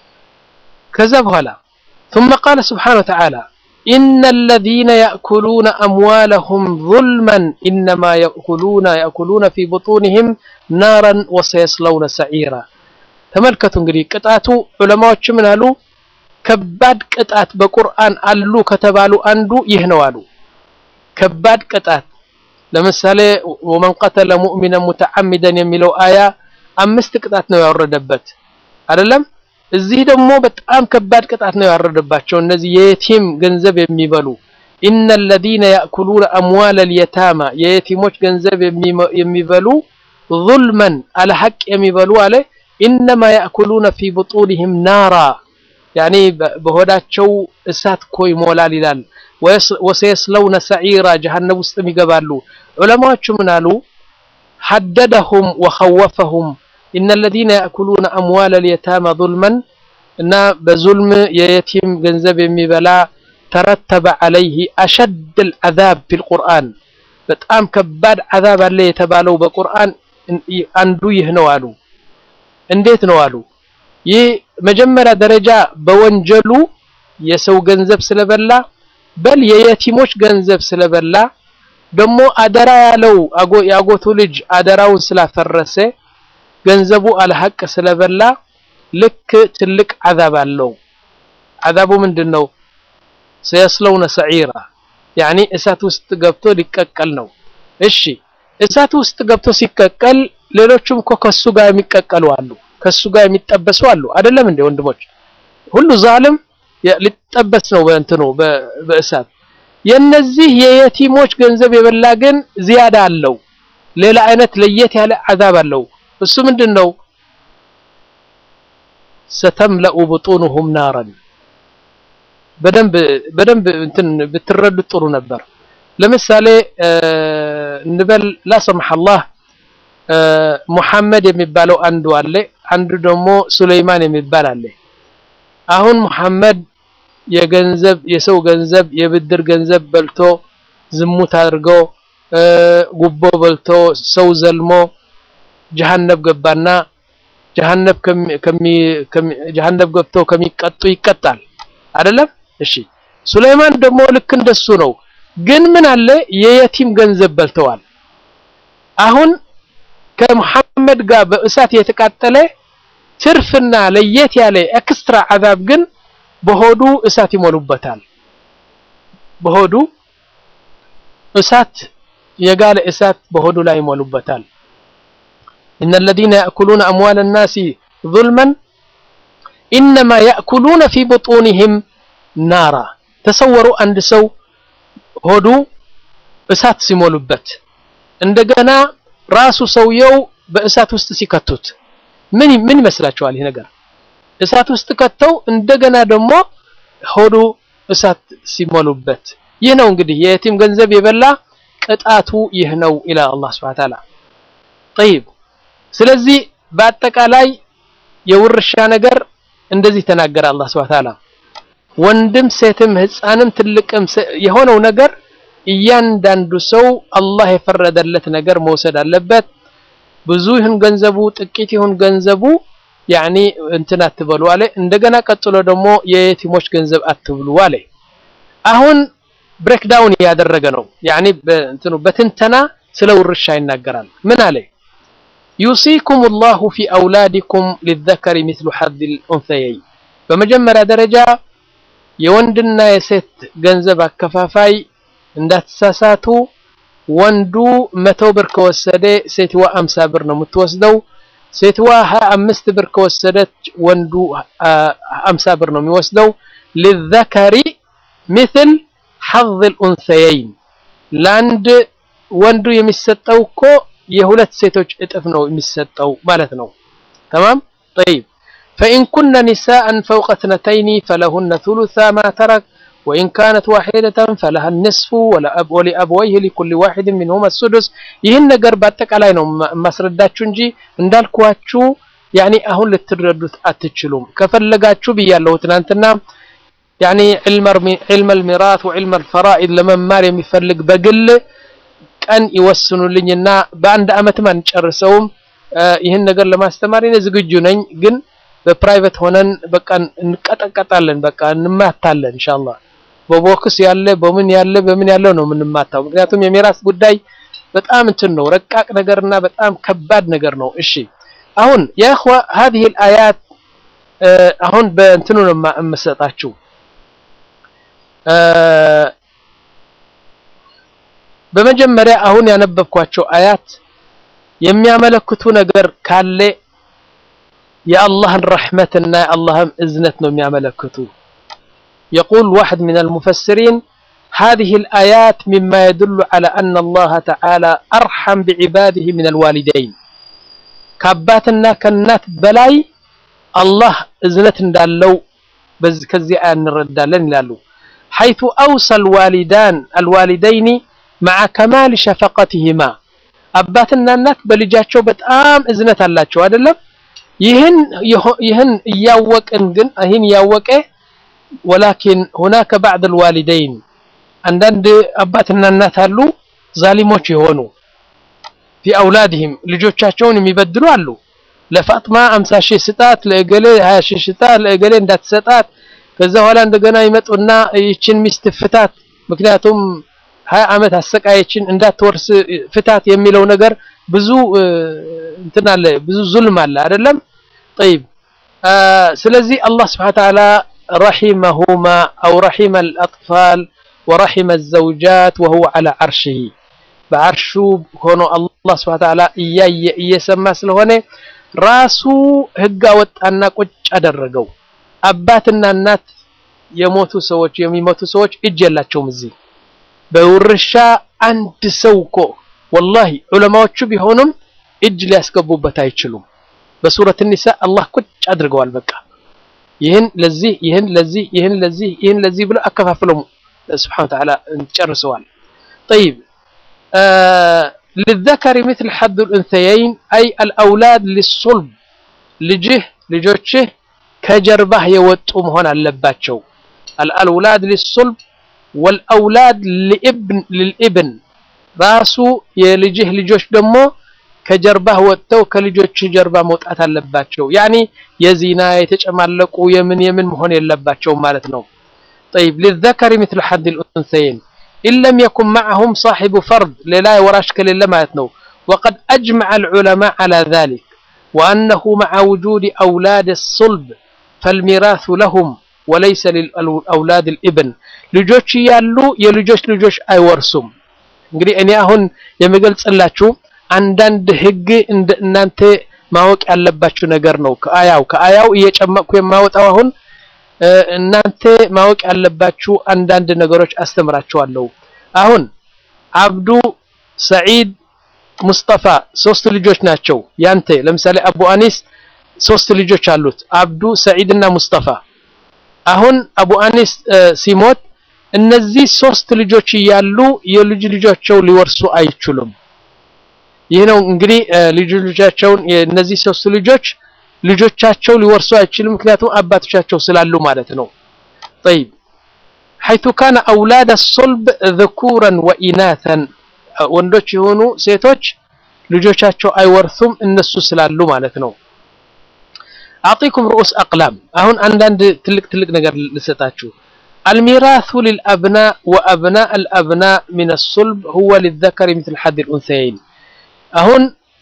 ከዛ በኋላ ثم قال سبحانه وتعالى إن الذين يأكلون أموالهم ظلما إنما يأكلون يأكلون في بطونهم نارا وسيصلون سعيرا ተመልከቱ እንግዲህ ቅጣቱ ዑለማዎች ምን አሉ? ከባድ ቅጣት በቁርአን አሉ ከተባሉ አንዱ ይህ ነው አሉ። ከባድ ቅጣት ለምሳሌ ወመን ቀተለ ሙእሚነን ሙተዓሚደን የሚለው አያ አምስት ቅጣት ነው ያወረደበት አይደለም። እዚህ ደግሞ በጣም ከባድ ቅጣት ነው ያወረደባቸው እነዚህ የየቲም ገንዘብ የሚበሉ ኢነ ለዚነ ያእኩሉነ አምዋለ ልየታማ የየቲሞች ገንዘብ የሚበሉ ዙልመን አለ ሐቅ የሚበሉ አለ ኢነማ ያእኩሉነ ፊ ቡጡንህም ናራ ያኒ በሆዳቸው እሳት እኮ ይሞላል ይላል። ወሰየስለውነ ሰዒራ ጀሃነም ውስጥም ይገባሉ። ዑለማዎቹ ምን አሉ? ሐደደሁም ወኸወፈሁም ኢነ ለዚነ ያእኩሉነ አምዋለ ልየታማ ዙልመን እና በዙልም የየቲም ገንዘብ የሚበላ ተረተበ ዐለይህ አሸድ ልዓዛብ ፊ ልቁርአን በጣም ከባድ ዓዛብ አለ የተባለው በቁርአን አንዱ ይህ ነው አሉ። እንዴት ነው አሉ? ይህ መጀመሪያ ደረጃ በወንጀሉ የሰው ገንዘብ ስለበላ በል የየቲሞች ገንዘብ ስለበላ ደግሞ አደራ ያለው የአጎቱ ልጅ አደራውን ስላፈረሰ ገንዘቡ አልሐቅ ስለበላ ልክ ትልቅ ዓዛብ አለው። ዓዛቡ ምንድን ነው? ሰየስለውነ ሰዒራ ያኒ እሳት ውስጥ ገብቶ ሊቀቀል ነው። እሺ እሳት ውስጥ ገብቶ ሲቀቀል ሌሎቹም እኮ ከሱ ጋር የሚቀቀሉ አሉ፣ ከሱ ጋር የሚጠበሱ አሉ። አይደለም እንዴ ወንድሞች? ሁሉ ዛልም ሊጠበስ ነው በእንትኑ በእሳት። የነዚህ የየቲሞች ገንዘብ የበላ ግን ዚያዳ አለው ሌላ አይነት ለየት ያለ አዛብ አለው እሱ ምንድን ነው ሰተምለኡ ብጡኑሁም ናረን በደንብ በደንብ እንትን ብትረዱት ጥሩ ነበር ለምሳሌ እንበል ላሰማህ አላህ ሙሐመድ የሚባለው አንዱ አለ አንዱ ደግሞ ሱለይማን የሚባል አለ አሁን ሙሐመድ የገንዘብ የሰው ገንዘብ የብድር ገንዘብ በልቶ ዝሙት አድርጎ ጉቦ በልቶ ሰው ዘልሞ ጀሃነብ ገባና ጀሃነብ ጀሃነብ ገብቶ ከሚቀጡ ይቀጣል አይደለም እሺ ሱለይማን ደግሞ ልክ እንደሱ ነው ግን ምን አለ የየቲም ገንዘብ በልተዋል አሁን ከሙሐመድ ጋር በእሳት የተቃጠለ ትርፍና ለየት ያለ ኤክስትራ አዛብ ግን በሆዱ እሳት ይሞሉበታል በሆዱ እሳት የጋለ እሳት በሆዱ ላይ ይሞሉበታል إن الذين يأكلون أموال الناس ظلما إنما يأكلون في بطونهم نارا تصوروا عند سو ሆዱ እሳት ሲሞሉበት እንደገና ራሱ ሰውየው በእሳት ውስጥ ሲከቱት ምን ምን ይመስላችኋል ይሄ ነገር እሳት ውስጥ ከተው እንደገና ደግሞ ሆዱ እሳት ሲሞሉበት ይህ ነው እንግዲህ የየቲም ገንዘብ የበላ ቅጣቱ ይህ ነው ኢላ አላህ Subhanahu Ta'ala طيب ስለዚህ በአጠቃላይ የውርሻ ነገር እንደዚህ ተናገረ አላህ Subhanahu Ta'ala ወንድም ሴትም ህፃንም ትልቅም የሆነው ነገር እያንዳንዱ ሰው አላህ የፈረደለት ነገር መውሰድ አለበት ብዙ ይሁን ገንዘቡ ጥቂት ይሁን ገንዘቡ ያኒ እንትን አትበሉ አለ እንደገና ቀጥሎ ደግሞ የየቲሞች ገንዘብ አትብሉ አለ አሁን ብሬክዳውን ያደረገ ነው ያኒ እንትኑ በትንተና ስለ ውርሻ ይናገራል ምን አለ يوصيكم الله في أولادكم للذكر مثل حظ الأنثيين በመጀመሪያ ደረጃ የወንድና የሴት ገንዘብ አከፋፋይ እንዳትሳሳቱ ወንዱ መቶ ብር ከወሰደ ሴትዋ አምሳ ብር ነው የምትወስደው ሴትዋ ሀያ አምስት ብር ከወሰደች ወንዱ አምሳ ብር ነው የሚወስደው للذكر مثل حظ الأنثيين ለአንድ ወንዱ የሚሰጠው እኮ የሁለት ሴቶች እጥፍ ነው የሚሰጠው ማለት ነው تمام طيب فإن كن نساء فوق اثنتين فلهن ثلثا ما ترك وإن كانت واحدة فلها النصف ولأبويه لكل واحد منهما السدس ይህን ነገር በአጠቃላይ ነው ማስረዳችሁ እንጂ እንዳልኳችሁ ያኒ አሁን ልትረዱት አትችሉም ከፈለጋችሁ ብያለሁ ትናንትና ያኒ علم الميراث وعلم الفرائض ለመማር የሚፈልግ በግል ቀን ይወስኑልኝና በአንድ አመትም አንጨርሰውም ይህን ነገር ለማስተማር እኔ ዝግጁ ነኝ ግን በፕራይቬት ሆነን በቃ እንቀጠቀጣለን በቃ እንማታለን ኢንሻአላህ በቦክስ ያለ በምን ያለ በምን ያለው ነው የምንማታው ምክንያቱም የሚራስ ጉዳይ በጣም እንትን ነው ረቃቅ ነገርና በጣም ከባድ ነገር ነው እሺ አሁን ያ اخوه هذه الايات አሁን በእንትኑ ነው የምሰጣችሁ በመጀመሪያ አሁን ያነበብኳቸው አያት የሚያመለክቱ ነገር ካለ የአላህን ረሕመትና የአላህን እዝነት ነው የሚያመለክቱ يقول واحد من المفسرين هذه الآيات مما يدل على أن الله تعالى أرحم بعباده من الوالدين كاباتنا كنات بلاي الله إذنت دالو بز كزي آن ردالن لالو حيث أوصى الوالدان الوالدين مع كمال شفقتهما أباتنا النات بلجاتشو بتآم إذنت اللاتشو هذا ይህን ይህን እያወቅን ግን ይህን እያወቀ ወላኪን ሁናከ ባዕድ الوالدين አንዳንድ አባትና እናት አሉ ዛሊሞች የሆኑ في اولادهم ልጆቻቸውን የሚበድሉ አሉ ለፋጥማ 50 ሺህ ስጣት ለእገሌ 20 ሺህ ስጣት ለእገሌ እንዳትሰጣት ከዛ በኋላ እንደገና ይመጡና ይችን ሚስት ፍታት ምክንያቱም 20 አመት አሰቃየችን እንዳትወርስ ፍታት የሚለው ነገር ብዙ እንትን አለ ብዙ ዙልም አለ አይደለም طيب ስለዚህ አላህ Subhanahu Wa Ta'ala رحمهما أو رحم الأطفال ورحم الزوجات وهو على عرشه بعرሹ ሆኖ አላህ Subhanahu Wa Ta'ala እያየ እየሰማ ስለሆነ ራሱ ህግ አወጣና ቁጭ አደረገው አባትና እናት የሞቱ ሰዎች የሚሞቱ ሰዎች እጅ የላቸውም እዚህ በውርሻ አንድ ሰው እኮ ወላሂ ዑለማዎቹ ቢሆኑም እጅ ሊያስገቡበት አይችሉም። በሱረት ኒሳ አላህ ቁጭ አድርገዋል። በቃ ይህን ለዚህ ይህን ለዚህ ይህን ለዚህ ይህን ለዚህ ብሎ አከፋፍለው ስብሓነሁ ወተዓላ ጨርሰዋል። ጠይብ ልዘከሪ ምስል ሐድ ልኡንሰየይን አይ አልአውላድ ሊሱልብ ልጅህ ልጆችህ ከጀርባህ የወጡ መሆን አለባቸው። አልአውላድ ሊሱልብ ወልአውላድ ልልኢብን ራሱ የልጅህ ልጆች ደግሞ ከጀርባህ ወጥተው ከልጆችህ ጀርባ መውጣት አለባቸው። ያኒ የዚና የተጨማለቁ የምን የምን መሆን የለባቸውም ማለት ነው። ጠይብ ልዘከሪ ምስል ሐድ ልኡንሰየይን ኢን ለም የኩን መዐሁም ሳሒቡ ፈርድ ሌላ ወራሽ ከሌለ ማለት ነው። ወቀድ አጅመዐ ልዑለማ ዐላ ዛሊክ ወአነሁ መዐ ውጁድ አውላድ ሱልብ ፈልሚራሱ ለሁም ወለይሰ ሊልአውላድ ልኢብን ልጆች እያሉ የልጆች ልጆች አይወርሱም። እንግዲህ እኔ አሁን የምገልጽላችሁ አንዳንድ ህግ እንደ እናንተ ማወቅ ያለባችሁ ነገር ነው። ከአያው ከአያው እየጨመቅኩ የማወጣው አሁን እናንተ ማወቅ ያለባችሁ አንዳንድ ነገሮች አስተምራችኋለሁ። አሁን አብዱ፣ ሰዒድ፣ ሙስጠፋ ሶስት ልጆች ናቸው ያንተ። ለምሳሌ አቡ አኒስ ሶስት ልጆች አሉት፣ አብዱ፣ ሰዒድ እና ሙስጠፋ። አሁን አቡ አኒስ ሲሞት እነዚህ ሶስት ልጆች እያሉ የልጅ ልጆቻቸው ሊወርሱ አይችሉም። ይህ ነው እንግዲህ ልጅ ልጆቻቸውን የእነዚህ ሶስት ልጆች ልጆቻቸው ሊወርሱ አይችሉም፣ ምክንያቱም አባቶቻቸው ስላሉ ማለት ነው። ጠይብ ሐይቱ ካነ አውላድ ሶልብ ዘኩረን ወኢናተን ወንዶች የሆኑ ሴቶች ልጆቻቸው አይወርሱም እነሱ ስላሉ ማለት ነው። አዕጢኩም ርኡስ አቅላም አሁን አንዳንድ ትልቅ ትልቅ ነገር ልሰጣችሁ። አልሚራሱ ሊልአብና ወአብና አልአብና ሚን ሶልብ ሁወ ሊዘከሪ ምስል ሐድ ልኡንሰየይን አሁን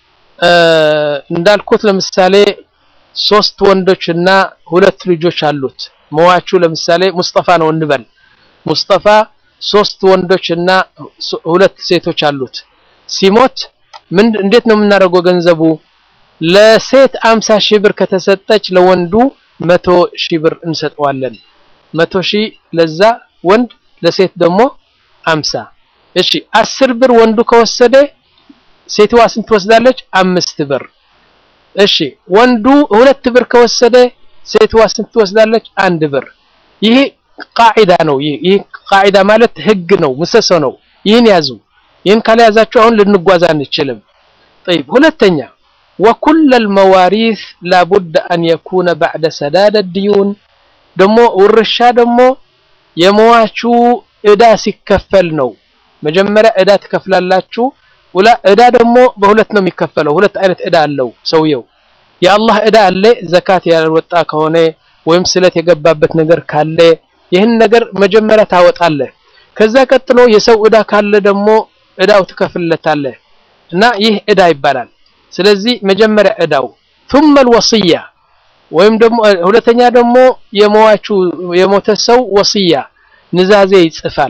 እንዳልኩት ለምሳሌ ሶስት ወንዶች እና ሁለት ልጆች አሉት። መዋቹ ለምሳሌ ሙስጠፋ ነው እንበል። ሙስጠፋ ሶስት ወንዶች እና ሁለት ሴቶች አሉት። ሲሞት ምን እንዴት ነው የምናደርገው? ገንዘቡ ለሴት አምሳ ሺህ ብር ከተሰጠች ለወንዱ መቶ ሺህ ብር እንሰጠዋለን። መቶ ሺህ ለዛ ወንድ፣ ለሴት ደግሞ አምሳ እሺ አስር ብር ወንዱ ከወሰደ ሴትዋ ስንት ትወስዳለች? አምስት ብር። እሺ ወንዱ ሁለት ብር ከወሰደ ሴትዋ ስንት ትወስዳለች? አንድ ብር። ይህ ቃዒዳ ነው። ይህ ቃዒዳ ማለት ህግ ነው፣ ምሰሶ ነው። ይህን ያዙ። ይህን ካልያዛችሁ አሁን ልንጓዝ አንችልም። ጠይብ ሁለተኛ ወኩለ ልመዋሪስ ላቡድ አን የኩነ ባዕደ ሰዳደ ዲዩን ደግሞ ውርሻ ደግሞ የመዋቹ እዳ ሲከፈል ነው። መጀመሪያ እዳ ትከፍላላችሁ ውላ እዳ ደግሞ በሁለት ነው የሚከፈለው። ሁለት አይነት እዳ አለው ሰውየው። የአላህ እዳ አለ፣ ዘካት ያልወጣ ከሆነ ወይም ስለት የገባበት ነገር ካለ ይህን ነገር መጀመሪያ ታወጣለህ። ከዛ ቀጥሎ የሰው እዳ ካለ ደግሞ እዳው ትከፍልለታለህ እና ይህ እዳ ይባላል። ስለዚህ መጀመሪያ እዳው ثم الوصية ወይም ደግሞ ሁለተኛ ደግሞ የመዋቹ የሞተ ሰው ወስያ ንዛዜ ይጽፋል።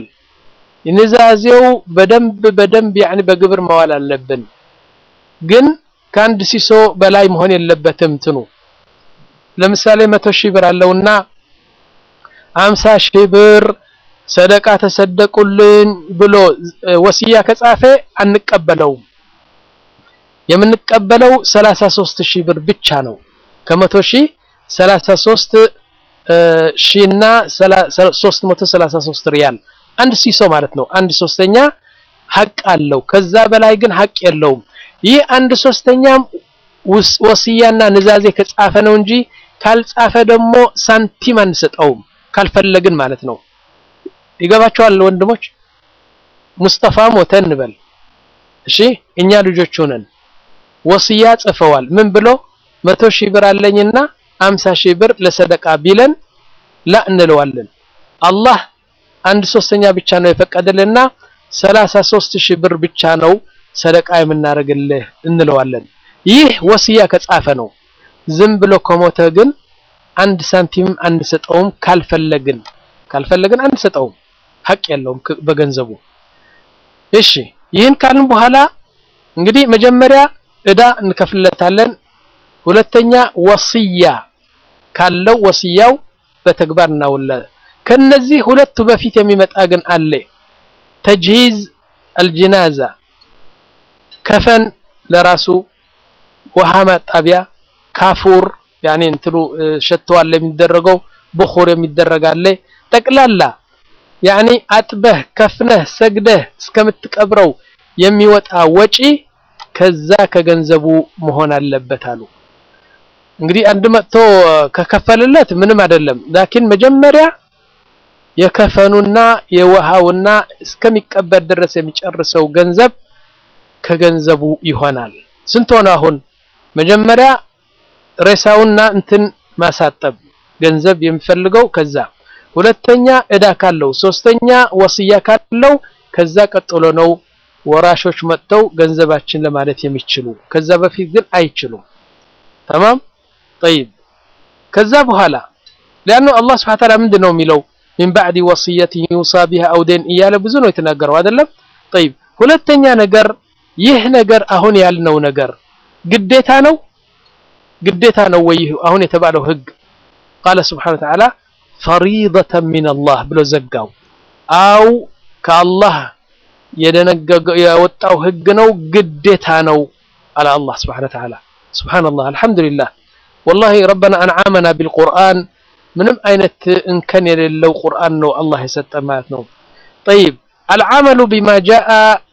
ንዛዜው በደንብ በደንብ ያኒ በግብር መዋል አለብን። ግን ከአንድ ሲሶ በላይ መሆን የለበትም። እንትኑ ለምሳሌ መቶ ሺህ ብር አለውና አምሳ ሺህ ብር ሰደቃ ተሰደቁልን ብሎ ወስያ ከጻፈ አንቀበለውም። የምንቀበለው ሰላሳ ሦስት ሺህ ብር ብቻ ነው። ከመቶ ሺህ ሰላሳ ሦስት ሺህና ሦስት መቶ ሰላሳ ሦስት ሪያል አንድ ሲሶ ማለት ነው። አንድ ሶስተኛ ሀቅ አለው። ከዛ በላይ ግን ሀቅ የለውም። ይህ አንድ ሶስተኛም ወስያና ንዛዜ ከጻፈ ነው እንጂ ካልጻፈ ደግሞ ሳንቲም አንሰጠውም። ካልፈለግን ማለት ነው። ይገባቸዋል ወንድሞች። ሙስጠፋ ሞተ እንበል እሺ፣ እኛ ልጆች ሆነን ወስያ ጽፈዋል። ምን ብሎ መቶ ሺህ ብር አለኝና አምሳ ሺህ ብር ለሰደቃ ቢለን ላ እንለዋለን። አላህ አንድ ሶስተኛ ብቻ ነው የፈቀደልና ሰላሳ ሶስት ሺህ ብር ብቻ ነው ሰደቃ የምናደርግልህ እንለዋለን። ይህ ወስያ ከጻፈ ነው። ዝም ብሎ ከሞተ ግን አንድ ሳንቲም አንሰጠውም። ካልፈለግን ካልፈለግን አንሰጠውም። ሀቅ የለውም በገንዘቡ። እሺ ይህን ካልን በኋላ እንግዲህ መጀመሪያ እዳ እንከፍልለታለን። ሁለተኛ ወስያ ካለው ወስያው በተግባር እናውላለን። ከነዚህ ሁለቱ በፊት የሚመጣ ግን አለ። ተጅሂዝ አልጅናዛ ከፈን ለራሱ ውሃ ማጣቢያ ካፉር ያኔ እንትኑ ሸተዋል የሚደረገው ብኹር የሚደረጋለ ጠቅላላ ያኔ አጥበህ ከፍነህ ሰግደህ እስከምትቀብረው የሚወጣ ወጪ ከዛ ከገንዘቡ መሆን አለበት አሉ። እንግዲህ አንድ መጥቶ ከከፈልለት ምንም አይደለም። ላኪን መጀመሪያ የከፈኑና የውሃውና እስከሚቀበር ድረስ የሚጨርሰው ገንዘብ ከገንዘቡ ይሆናል። ስንት ሆነ አሁን? መጀመሪያ ሬሳውና እንትን ማሳጠብ ገንዘብ የሚፈልገው ከዛ፣ ሁለተኛ እዳ ካለው፣ ሶስተኛ ወስያ ካለው፣ ከዛ ቀጥሎ ነው ወራሾች መጥተው ገንዘባችን ለማለት የሚችሉ ከዛ በፊት ግን አይችሉም። ተማም ጠይብ። ከዛ በኋላ ሊአኑ አላህ ስብሐ ወተዓላ ምንድን ነው የሚለው ሚን ባዕድ ወስየትን ዩሳ ቢሃ አው ደይን እያለ ብዙ ነው የተናገረው አይደለም። ጠይብ ሁለተኛ ነገር ይህ ነገር አሁን ያልነው ነገር ግዴታ ነው ግዴታ ነው ወይ አሁን የተባለው ህግ? ቃለ ስብሐነ ወተዓላ ፈሪደተን ሚነላህ ብሎ ዘጋው። አው ከአላህ የደነገገው የወጣው ህግ ነው ግዴታ ነው አለ አላህ ስብሐነ ወተዓላ። ሱብሃነላህ አልሐምዱሊላህ ወላሂ ረበና አንዓመና ቢልቁርአን ምንም አይነት እንከን የሌለው ቁርአን ነው አላህ የሰጠን ማለት ነው። ጠይብ አልዓመሉ ቢማ ጃአ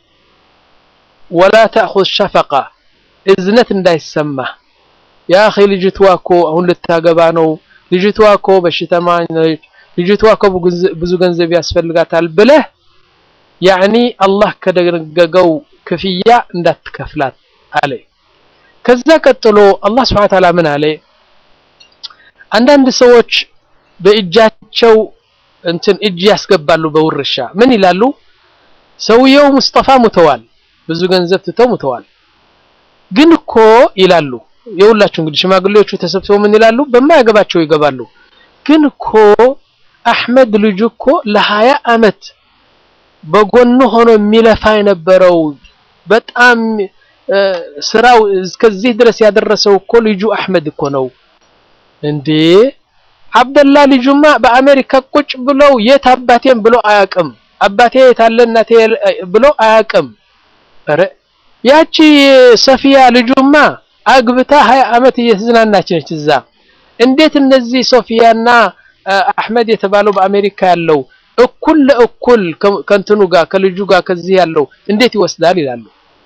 ወላ ተእኹዝ ሸፈቃ እዝነት እንዳይሰማ ያ አኺ ልጅቷ እኮ አሁን ልታገባ ነው፣ ልጅቷ እኮ በሽተኛ ነች፣ ልጅቷ እኮ ብዙ ገንዘብ ያስፈልጋታል ብለህ ያዕኒ አላህ ከደነገገው ክፍያ እንዳትከፍላት አለ። ከዛ ቀጥሎ አላህ ስብሐነ ወተዓላ ምን አለ? አንዳንድ ሰዎች በእጃቸው እንትን እጅ ያስገባሉ በውርሻ ምን ይላሉ? ሰውየው ሙስጠፋ ሙተዋል፣ ብዙ ገንዘብ ትተው ሙተዋል። ግን እኮ ይላሉ የሁላችሁ እንግዲህ ሽማግሌዎቹ ተሰብስበው ምን ይላሉ? በማያገባቸው ይገባሉ። ግን እኮ አህመድ ልጁ እኮ ለሀያ አመት በጎኑ ሆኖ የሚለፋ የነበረው በጣም ስራው እስከዚህ ድረስ ያደረሰው እኮ ልጁ አህመድ እኮ ነው እንዴ። አብደላ ልጁማ በአሜሪካ ቁጭ ብለው የት አባቴም ብሎ አያውቅም። አባቴ የታለ እናቴ ብሎ አያውቅም። ኧረ ያቺ ሰፊያ ልጁማ አግብታ ሀያ አመት እየተዝናናች ነች እዛ። እንዴት እነዚህ ሶፊያና አህመድ የተባለው በአሜሪካ ያለው እኩል ለእኩል ከእንትኑ ጋር ከልጁ ጋር ከዚህ ያለው እንዴት ይወስዳል ይላሉ።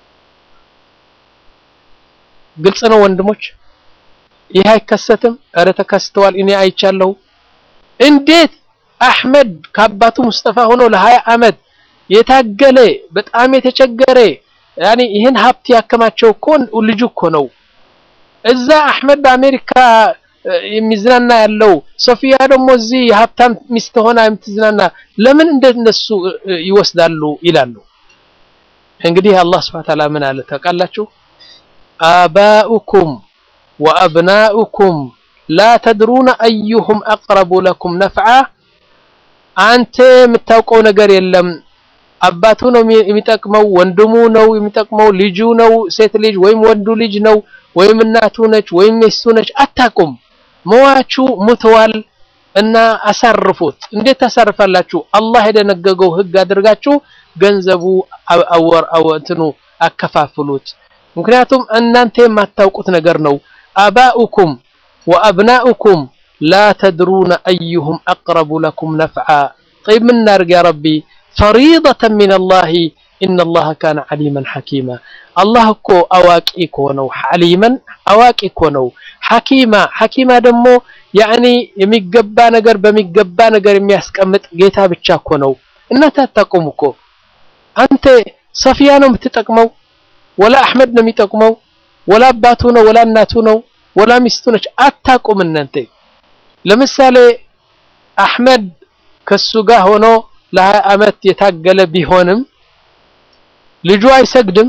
ግልጽ ነው ወንድሞች፣ ይህ አይከሰትም። ኧረ ተከስተዋል፣ እኔ አይቻለሁ። እንዴት አህመድ ከአባቱ ሙስጠፋ ሆኖ ለሀያ አመት የታገለ በጣም የተቸገረ ያኔ ይህን ሀብት ያከማቸው እኮ ልጁ እኮ ነው። እዛ አህመድ በአሜሪካ የሚዝናና ያለው ሶፊያ ደግሞ እዚህ የሀብታም ሚስት ሆና የምትዝናና ለምን እንደነሱ ይወስዳሉ ይላሉ። እንግዲህ አላህ ስብሐ ወተዓላ ምን አለ ታውቃላችሁ? አባኡኩም ወአብናኡኩም ላ ተድሩነ አዩሁም አቅረቡ ለኩም ነፍዓ። አንተ የምታውቀው ነገር የለም አባቱ ነው የሚጠቅመው፣ ወንድሙ ነው የሚጠቅመው፣ ልጁ ነው ሴት ልጅ ወይም ወንዱ ልጅ ነው ወይም እናቱ ነች ወይም ሚስቱ ነች፣ አታቁም። መዋቹ ሙተዋል እና አሳርፉት። እንዴት ታሳርፋላችሁ? አላህ የደነገገው ህግ አድርጋችሁ ገንዘቡ አወር አወንትኑ አከፋፍሉት። ምክንያቱም እናንተ የማታውቁት ነገር ነው። አባኡኩም ወአብናኡኩም ላ ተድሩነ አዩሁም አቅረቡ ለኩም ነፍዓ። ጠይብ ምን እናድርግ ያ ረቢ ፈሪደተን ሚነላሂ ኢነላሀ ካነ ዓሊመን ሐኪማ። አላህ እኮ አዋቂ እኮ ነው። ዓሊመን አዋቂ እኮ ነው። ሐኪማ ሐኪማ ደግሞ ያዕኒ የሚገባ ነገር በሚገባ ነገር የሚያስቀምጥ ጌታ ብቻ እኮ ነው። እናንተ አታውቁም እኮ አንተ ሰፊያ ነው የምትጠቅመው ወላ አሕመድ ነው የሚጠቅመው ወላ አባቱ ነው ወላ እናቱ ነው ወላ ሚስቱ ነች። አታውቁም እናንተ። ለምሳሌ አሕመድ ከሱ ጋር ሆኖ ለሀያ ዓመት የታገለ ቢሆንም ልጁ አይሰግድም፣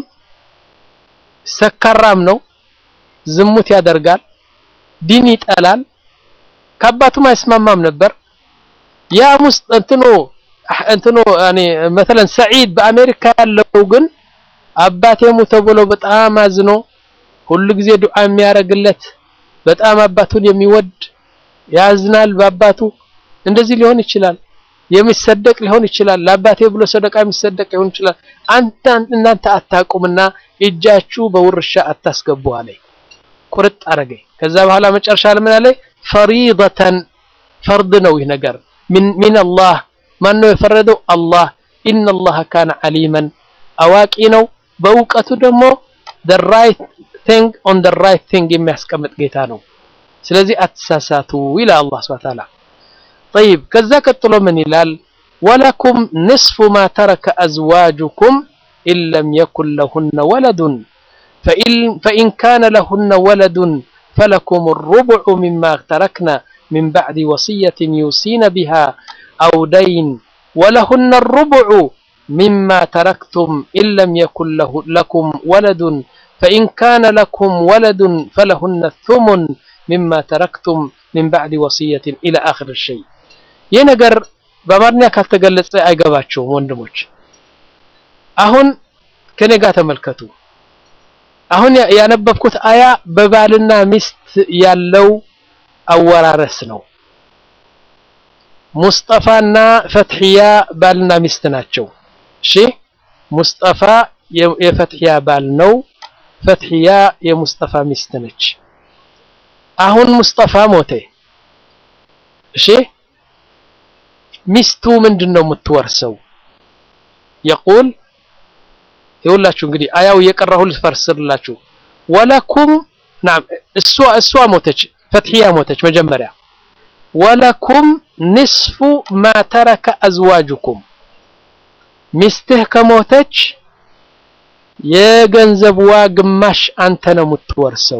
ሰካራም ነው፣ ዝሙት ያደርጋል፣ ዲን ይጠላል፣ ከአባቱም አይስማማም ነበር። ያ ሙስ እንትኑ እንትኑ ያኔ መተለን ሰዒድ በአሜሪካ ያለው ግን አባቴ ሙተ ብሎ በጣም አዝኖ ሁሉ ጊዜ ዱዓ የሚያደርግለት በጣም አባቱን የሚወድ ያዝናል በአባቱ እንደዚህ ሊሆን ይችላል። የሚሰደቅ ሊሆን ይችላል። ለአባቴ ብሎ ሰደቃ የሚሰደቅ ሊሆን ይችላል። አንተ እናንተ አታውቁምና እጃችሁ በውርሻ አታስገቡ አለኝ። ቁርጥ አረገኝ። ከዛ በኋላ መጨረሻ ለምን አለኝ? ፈሪደተን ፈርድ ነው ይህ ነገር ሚን አላህ። ማን ነው የፈረደው? አላህ። ኢነላህ ካነ ዓሊመን አዋቂ ነው። በእውቀቱ ደግሞ the right thing on the right thing የሚያስቀምጥ ጌታ ነው። ስለዚህ አትሳሳቱ ይላል አላህ ሱብሓነሁ ወተዓላ። ጠይብ ከዛ ቀጥሎ ምን ይላል? ወለኩም ንስፉ ማ ተረከ አዝዋጁኩም ኢን ለም የኩን ለሁነ ወለዱን ፈኢን ካነ ለሁነ ወለዱን ፈለኩም ሩቡዑ ሚማ ተረክነ ሚን ባዕድ ወሲየትን ዩሲነ ቢሃ አው ደይን ወለሁነ ሩቡዑ ሚማ ተረክቱም ኢን ለም የኩን ለኩም ወለዱን ፈኢን ካነ ለኩም ወለዱን ፈለሁነ ሱሙን ሚማ ተረክቱም ሚን ባዕድ ወሲየትን ኢላ አኽር ሸይ። ይህ ነገር በአማርኛ ካልተገለጸ አይገባቸውም ወንድሞች። አሁን ከኔ ጋር ተመልከቱ። አሁን ያነበብኩት አያ በባልና ሚስት ያለው አወራረስ ነው። ሙስጠፋና ፈትሕያ ባልና ሚስት ናቸው። እሺ ሙስጠፋ የፈትሕያ ባል ነው። ፈትሕያ የሙስጠፋ ሚስት ነች። አሁን ሙስጠፋ ሞተ። እሺ ሚስቱ ምንድን ነው የምትወርሰው? የቁል ይኸውላችሁ እንግዲህ አያው እየቀራሁ ልፈርስላችሁ። ወለኩም ናም እሷ እሷ ሞተች፣ ፈትሕያ ሞተች መጀመሪያ። ወለኩም ንስፉ ማ ተረከ አዝዋጁኩም ሚስትህ ከሞተች የገንዘብዋ ግማሽ አንተ ነው የምትወርሰው።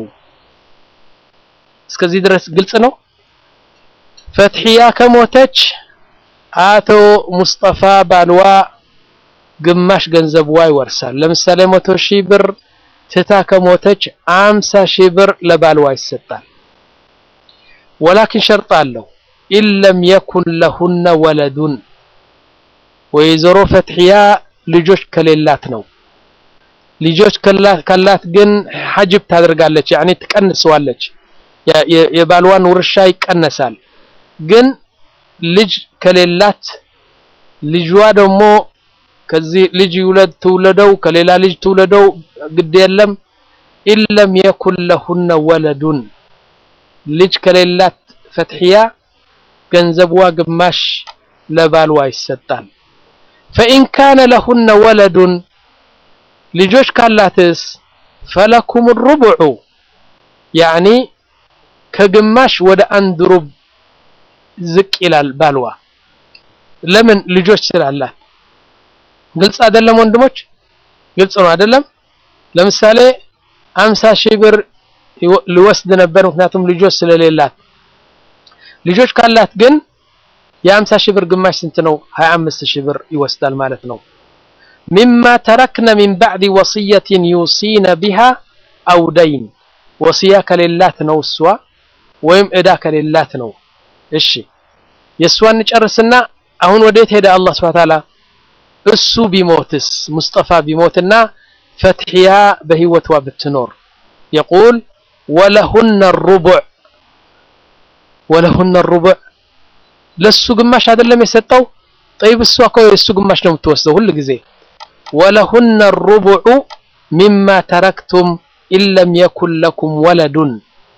እስከዚህ ድረስ ግልጽ ነው። ፈትሕያ ከሞተች አቶ ሙስጠፋ ባልዋ ግማሽ ገንዘብዋ ይወርሳል። ለምሳሌ መቶ ሺህ ብር ትታ ከሞተች አምሳ ሺህ ብር ለባልዋ ይሰጣል። ወላኪን ሸርጥ አለው ኢለም የኩን ለሁነ ወለዱን ወይዘሮ ፈትሕያ ልጆች ከሌላት ነው። ልጆች ካላት ግን ሐጅብ ታደርጋለች፣ ያኔ ትቀንሰዋለች። የባልዋን ውርሻ ይቀነሳል። ግን ልጅ ከሌላት ልጇ ደግሞ ከዚህ ልጅ ይውለድ ትውለደው ከሌላ ልጅ ትውለደው ግድ የለም ኢለም የኩን ለሁነ ወለዱን ልጅ ከሌላት ፈትሕያ ገንዘብዋ ግማሽ ለባልዋ ይሰጣል። ፈኢን ካነ ለሁነ ወለዱን ልጆች ካላትስ ፈለኩም ሩቡዑ ያዕኒ ከግማሽ ወደ አንድ ሩብ ዝቅ ይላል ባልዋ። ለምን? ልጆች ስላላት። ግልጽ አይደለም ወንድሞች? ግልጽ ነው አይደለም? ለምሳሌ አምሳ ሺህ ብር ሊወስድ ነበር፣ ምክንያቱም ልጆች ስለሌላት። ልጆች ካላት ግን የአምሳ ሺህ ብር ግማሽ ስንት ነው? ሀያ አምስት ሺህ ብር ይወስዳል ማለት ነው። ሚማ ተረክነ ሚን ባዕድ ወስየትን ዩሲነ ቢሃ አው ደይን ወስያ ከሌላት ነው እሷ ወይም እዳ ከሌላት ነው። እሺ የእሷን እንጨርስና አሁን ወዴት ሄደ? አላህ ሱብሓነሁ ወተዓላ እሱ ቢሞትስ ሙስጠፋ ቢሞትና ፈትሕያ በህይወቷ ብትኖር የቁል ወለሁነ ሩቡዕ ወለሁነ ሩቡዕ ለሱ ግማሽ አይደለም የሰጠው ጠይብ እሷ እኮ የእሱ ግማሽ ነው የምትወስደው ሁል ጊዜ ወለሁነ ሩቡዑ ሚማ ተረክቱም ኢለም የኩን ለኩም ወለዱን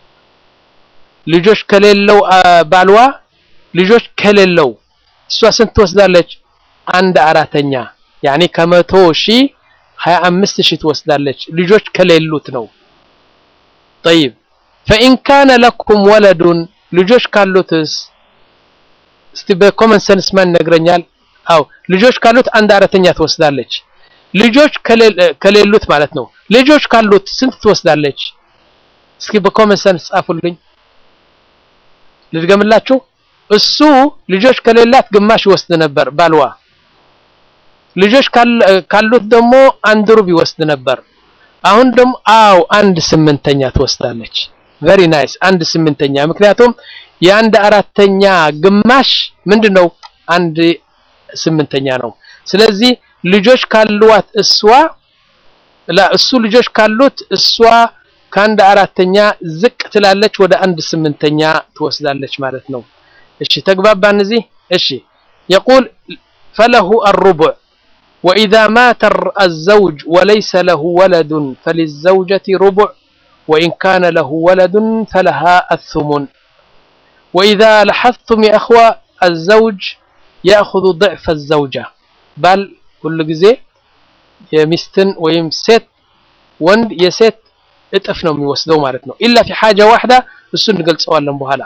ልጆች ከሌለው ባልዋ ልጆች ከሌለው እሷ ስንት ትወስዳለች? አንድ አራተኛ ያኔ ከመቶ ሺህ ሀያ አምስት ሺህ ትወስዳለች። ልጆች ከሌሉት ነው። ጠይብ ፈኢን ካነ ለኩም ወለዱን ልጆች ካሉትስ? እስቲ በኮመን ሰንስ ማን ይነግረኛል? አው ልጆች ካሉት አንድ አራተኛ ትወስዳለች። ልጆች ከሌሉት ማለት ነው። ልጆች ካሉት ስንት ትወስዳለች? እስኪ በኮመን ሰንስ ጻፉልኝ። ልድገምላችሁ። እሱ ልጆች ከሌላት ግማሽ ይወስድ ነበር ባልዋ። ልጆች ካሉት ደግሞ አንድ ሩብ ይወስድ ነበር። አሁን ደግሞ አው አንድ ስምንተኛ ትወስዳለች። ቨሪ ናይስ አንድ ስምንተኛ። ምክንያቱም የአንድ አራተኛ ግማሽ ምንድነው? አንድ ስምንተኛ ነው። ስለዚህ ልጆች ካሏት እሷ እሱ ልጆች ካሉት እሷ ከአንድ አራተኛ ዝቅ ትላለች፣ ወደ አንድ ስምንተኛ ትወስዳለች ማለት ነው። እሺ ተግባባን እዚህ። እሺ يقول فله الربع وإذا مات الزوج وليس له ولد فللزوجة ربع وإن كان له ولد فلها الثمن وإذا لاحظتم يا أخوة الزوج يأخذ ضعف الزوجة بل كل جزء يمستن ويم ست وند يست እጥፍ ነው የሚወስደው ማለት ነው ኢላ ፊ ሓጃ ዋሕዳ እሱን እንገልጸዋለን በኋላ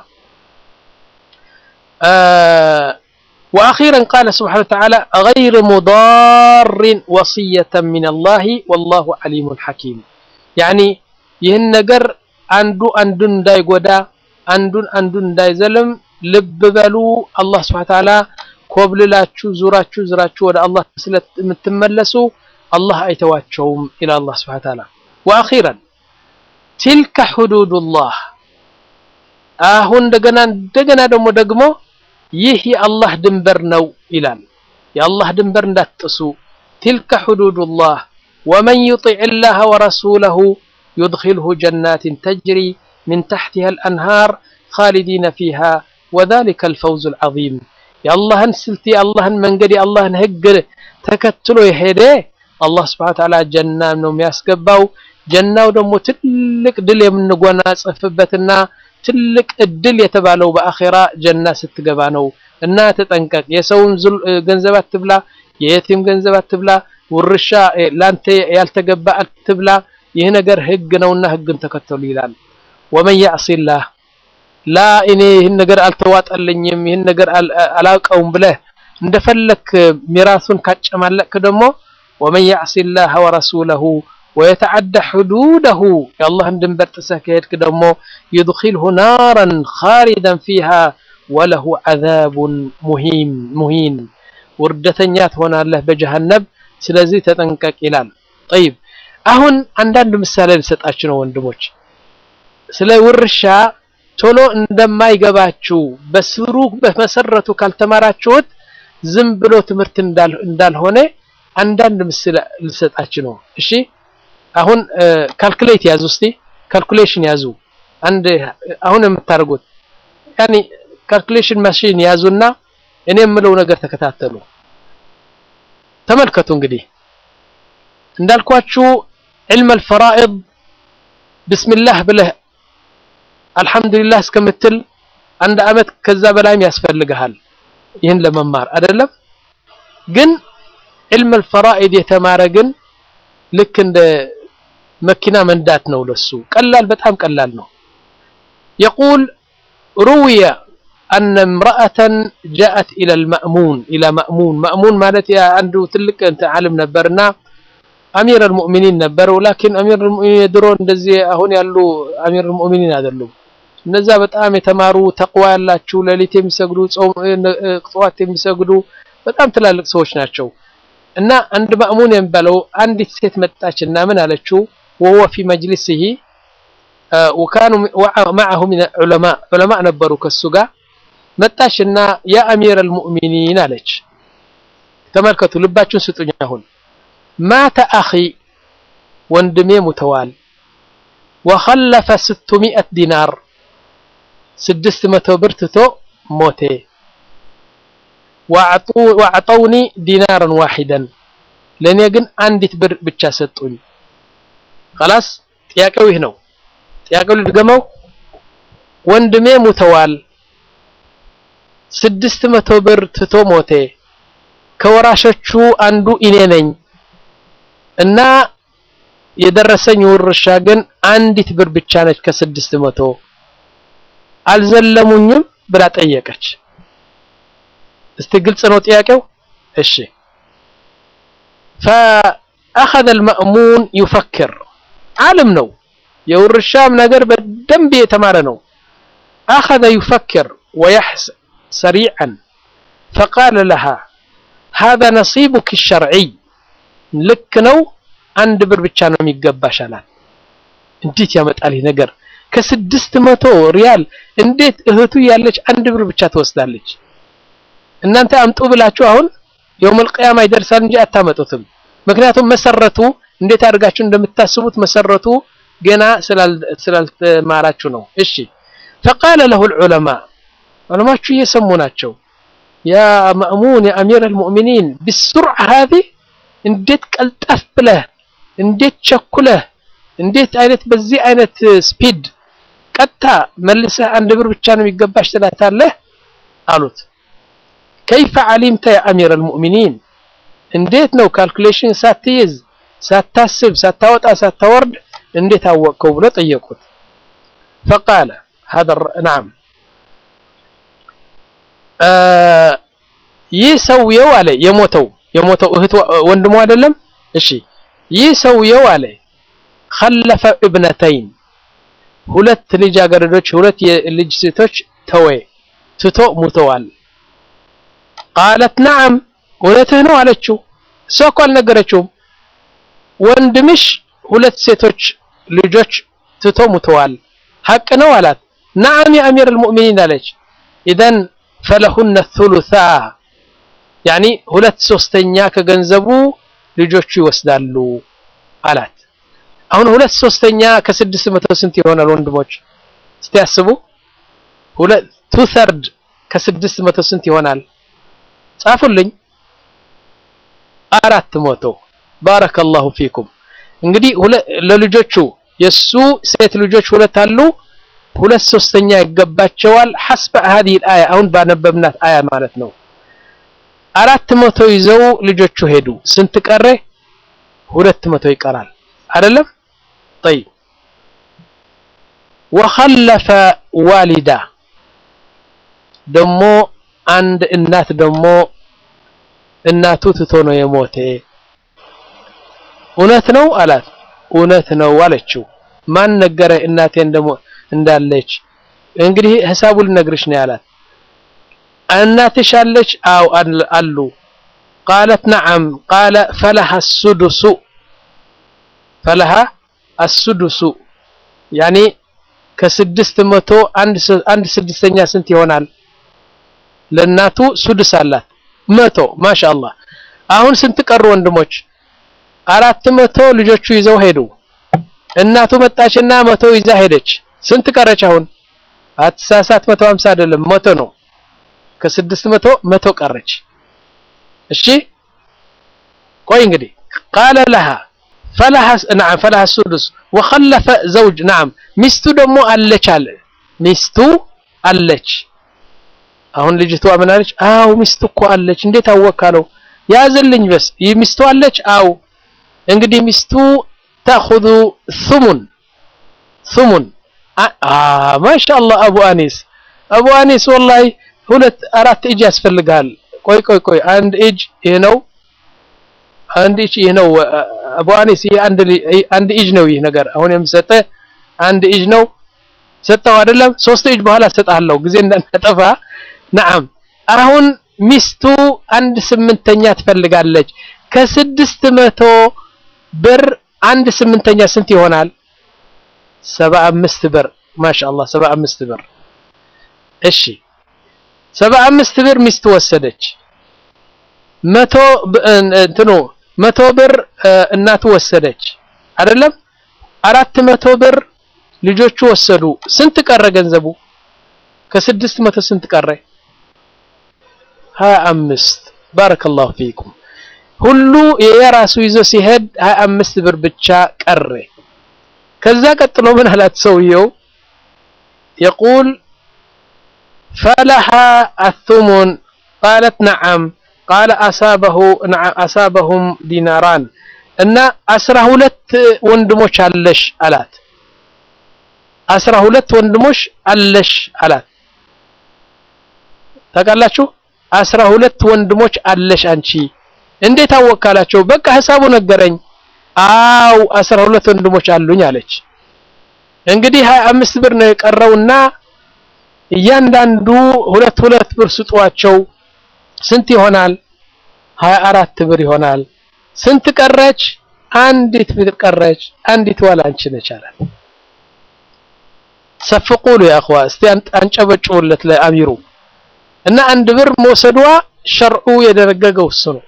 وأخيرا قال سبحانه وتعالى غير مضار وصية من الله والله عليم حكيم يعني ይህን ነገር አንዱ አንዱን እንዳይጎዳ አንዱን አንዱን እንዳይዘልም ልብ በሉ አላህ ስብሐ ተዓላ ኮብልላችሁ ዙራችሁ ዝራችሁ ወደ አላህ ስለምትመለሱ አላህ አይተዋቸውም ኢላ አላህ ስብሐ ተዓላ ወአኺራን ቲልከ ሁዱዱላህ አሁን እንደገና እንደገና ደግሞ ደግሞ ይህ የአላህ ድንበር ነው ይላል የአላህ ድንበር እንዳትጥሱ ቲልከ ሁዱዱላህ ወመን ዩጢዕ ላህ ወረሱለሁ يدخله جنات تجري من تحتها الأنهار خالدين فيها وذلك الفوز العظيم يا الله سلتي الله من قدي الله هجر تكتلو يهدي الله سبحانه وتعالى جنة منهم يسقبوا ጀናው ደግሞ ትልቅ ድል የምንጎናጸፍበትና ትልቅ እድል የተባለው በአኼራ ጀና ስትገባ ነው እና ተጠንቀቅ የሰውን ገንዘብ አትብላ የየቲም ገንዘብ አትብላ ውርሻ ላንተ ያልተገባ አትብላ ይህ ነገር ህግ ነውና ህግን ተከተሉ ይላል ወመን ያዕሲላህ ላ እኔ ይህን ነገር አልተዋጠልኝም ይህን ነገር አላውቀውም ብለህ እንደፈለክ ሚራሱን ካጨማለቅክ ደግሞ ወመን ያዕሲላህ ወረሱለሁ ويتعدى حدوده يا الله دنبر تسكيتك دمو يدخله نارا خالدا فيها وله عذاب مهين مهين وردتنيات هنا الله بجهنم سلازي تتنكك إلال طيب አሁን አንዳንድ ምሳሌ ልሰጣችሁ ነው ወንድሞች ስለ ውርሻ ቶሎ እንደማይገባችሁ በስሩ በመሰረቱ ካልተማራችሁት ዝም ብሎ ትምህርት እንዳልሆነ አንዳንድ ምስል ልሰጣችሁ ነው እሺ አሁን ካልኩሌት ያዙ እስቲ ካልኩሌሽን ያዙ አንድ አሁን የምታደርጉት ያኒ ካልኩሌሽን ማሽን ያዙና እኔ የምለው ነገር ተከታተሉ ተመልከቱ እንግዲህ እንዳልኳችሁ علم الفرائض بسم الله ብለህ አልহামዱሊላህ እስከምትል አንድ አመት ከዛ በላይም ያስፈልግሃል ይህን ለመማር አይደለም ግን علم الفرائض የተማረ ግን ልክ እንደ መኪና መንዳት ነው ለሱ ቀላል በጣም ቀላል ነው يقول روي أن امرأة جاءت إلى المأمون إلى مأمون مأمون مالت يا عنده تلك أنت عالم نبرنا أمير المؤمنين نبر ولكن أمير المؤمنين يدرون እንደዚህ አሁን ያሉ أمير المؤمنين አይደሉም እነዛ በጣም የተማሩ ተቅዋ ያላቸው ሌሊት የሚሰግዱ ጾም ጠዋት የሚሰግዱ በጣም ትላልቅ ሰዎች ናቸው እና አንድ ማእሙን የሚባለው አንዲት ሴት መጣችና ምን አለችው ወወ ፊ መጅሊስህ ወካኑ معه من العلماء ዑለማ ነበሩ ከሱ ጋር መጣችና ያ አሚር አልሙእሚኒን አለች ተመልከቱ ልባችሁን ስጡኝ አሁን ማተ አኺ ወንድሜ ሙተዋል ወኸለፈ 600 ዲናር 600 ብር ትቶ ሞቴ ወአዕጠውኒ ዲናርን ዋሂደን ለእኔ ግን አንዲት ብር ብቻ ሰጡኝ خلاص ጥያቄው ይህ ነው ጥያቄው ልድገመው ወንድሜ ሙተዋል ስድስት መቶ ብር ትቶ ሞቴ ከወራሾቹ አንዱ እኔ ነኝ እና የደረሰኝ ውርሻ ግን አንዲት ብር ብቻ ነች ከስድስት መቶ አልዘለሙኝም ብላ ጠየቀች እስቲ ግልጽ ነው ጥያቄው እሺ فأخذ المأمون يفكر عالم ነው የውርሻም ነገር በደንብ የተማረ ነው أخذ يفكر ويحسب سريعا فقال لها هذا نصيبك الشرعي ልክ ነው አንድ ብር ብቻ ነው የሚገባሽ አላት እንዴት ያመጣል ይህ ነገር ከስድስት መቶ ሪያል እንዴት እህቱ ያለች አንድ ብር ብቻ ትወስዳለች እናንተ አምጡ ብላችሁ አሁን የውመል ቂያማ ይደርሳል እንጂ አታመጡትም ምክንያቱም መሰረቱ እንዴት አድርጋችሁ እንደምታስቡት መሰረቱ ገና ስላልተማራችሁ ነው እሺ فقال له العلماء ዑለማችሁ እየሰሙ ናቸው ያ ማእሙን ያ አሚር አልሙእሚኒን ብስርዓ ሀዚ እንዴት ቀልጠፍ ብለህ እንዴት ቸኩለህ እንዴት አይነት በዚህ አይነት ስፒድ ቀጥታ መልሰህ አንድ ብር ብቻ ነው የሚገባሽ ትላታለህ አሉት። ከይፈ ዓሊምተ ያ አሚር አልሙእሚኒን እንዴት ነው ካልኩሌሽን ሳትይዝ ሳታስብ ሳታወጣ ሳታወርድ እንዴት አወቅከው ብሎ ጠየቁት። ፈቃለ ሀዛ ነዓም ይህ ሰውየው አለ የሞተው የሞተው እህት ወንድሙ አይደለም። እሺ ይህ ሰውየው አለ ኸለፈ እብነተይን ሁለት ልጃገረዶች ሁለት የልጅ ሴቶች ተወ ትቶ ሙተዋል። ቃለት ነዓም እውነትህ ነው አለችው። እሷ እኮ አልነገረችውም። ወንድምሽ ሁለት ሴቶች ልጆች ትቶ ሙተዋል ሐቅ ነው አላት። ነዓም የአሚር አልሙእሚኒን አለች። ኢዘን ፈለሁነ ሱሉሳ ያኒ ሁለት ሶስተኛ ከገንዘቡ ልጆቹ ይወስዳሉ አላት። አሁን ሁለት ሶስተኛ ከስድስት መቶ ስንት ይሆናል ወንድሞች? እስቲ ያስቡ። ሁለት ቱ ተርድ ከስድስት መቶ ስንት ይሆናል? ጻፉልኝ። አራት መቶ ባረከላሁ ፊኩም። እንግዲህ ለልጆቹ የሱ ሴት ልጆች ሁለት አሉ። ሁለት ሶስተኛ ይገባቸዋል። ሐስበ هذه الآية አሁን ባነበብናት አያ ማለት ነው። አራት መቶ ይዘው ልጆቹ ሄዱ። ስንት ቀረ? ሁለት መቶ ይቀራል አይደለም? طيب وخلف والدة ደሞ አንድ እናት ደሞ እናቱ ትቶ ነው የሞተ። እውነት ነው አላት። እውነት ነው አለችው። ማን ነገረ እናቴ እንደሞ እንዳለች? እንግዲህ ሂሳቡ ልነግርሽ ነው ያላት። እናትሽ አለች? አው አሉ። ቃለት ነዓም ቃለ ፈለሃ ሱዱሱ ፈለሃ አሱዱሱ ያኔ ከስድስት መቶ አንድ ስድስተኛ ስንት ይሆናል? ለእናቱ ሱድስ አላት መቶ ማሻአላህ። አሁን ስንት ቀሩ ወንድሞች? አራት መቶ ልጆቹ ይዘው ሄዱ። እናቱ መጣችና መቶ ይዛ ሄደች። ስንት ቀረች? አሁን አትሳሳት፣ መቶ ሀምሳ አይደለም መቶ ነው። ከስድስት መቶ መቶ ቀረች። እሺ ቆይ እንግዲህ ቃለ ለሃ ፈለሃ ነዓም ፈለሃ ሱዱስ ወኸለፈ ዘውጅ ነዓም ሚስቱ ደግሞ አለች አለ ሚስቱ አለች። አሁን ልጅቷ ምን አለች? አው ሚስቱ እኮ አለች። እንዴት አወካለው? ያዝልኝ በስ ሚስቱ አለች። አው እንግዲህ ሚስቱ ተኹዙ ሱሙን ሱሙን ማሻአላህ አቡ አኒስ አቡ አኒስ ወላሂ ሁለት አራት እጅ ያስፈልጋል። ቆይ ቆይ ቆይ አንድ እጅ ይሄ ነው፣ አንድ እጅ ይሄ ነው። አቡ አኒስ ይሄ አንድ አንድ እጅ ነው። ይህ ነገር አሁን የምሰጠ አንድ እጅ ነው። ሰጠው አይደለም? ሶስት እጅ በኋላ ሰጣለሁ ጊዜ እንዳናጠፋ። ነዓም አሁን ሚስቱ አንድ ስምንተኛ ትፈልጋለች። ከስድስት መቶ ብር አንድ ስምንተኛ ስንት ይሆናል? ሰባ አምስት ብር ማሻአላህ ሰባ አምስት ብር እሺ ሰባ አምስት ብር ሚስት ወሰደች መቶ እንትኑ መቶ ብር እናቱ ወሰደች አይደለም አራት መቶ ብር ልጆቹ ወሰዱ ስንት ቀረ ገንዘቡ ከስድስት መቶ ስንት ቀረ ሀያ አምስት ባረከላሁ ፊኩም ሁሉ የራሱ ይዞ ሲሄድ ሀያ አምስት ብር ብቻ ቀረ ከዛ ቀጥሎ ምን አላት ሰውየው የቁል ፈለሃ አቱሙን ቃለት ነዓም ቃለ አሳበሁ አሳበሁም ዲናራን እና አስራ ሁለት ወንድሞች አለሽ አላት አስራ ሁለት ወንድሞች አለሽ አላት ታውቃላችሁ አስራ ሁለት ወንድሞች አለሽ አንቺ እንዴት አወካላቸው በቃ ሂሳቡ ነገረኝ አው አስራ ሁለት ወንድሞች አሉኝ አለች እንግዲህ ሀያ አምስት ብር ነው የቀረውና እያንዳንዱ ሁለት ሁለት ብር ስጧቸው ስንት ይሆናል ሀያ አራት ብር ይሆናል ስንት ቀረች አንዲት ብር ቀረች አንዲት ዋላ አንቺ ነች አላት ሰፍቁሉ ያ اخوا እስቲ አንጨበጭቡለት ለአሚሩ እና አንድ ብር መውሰዷ ሸርዑ የደነገገው እሱ ነው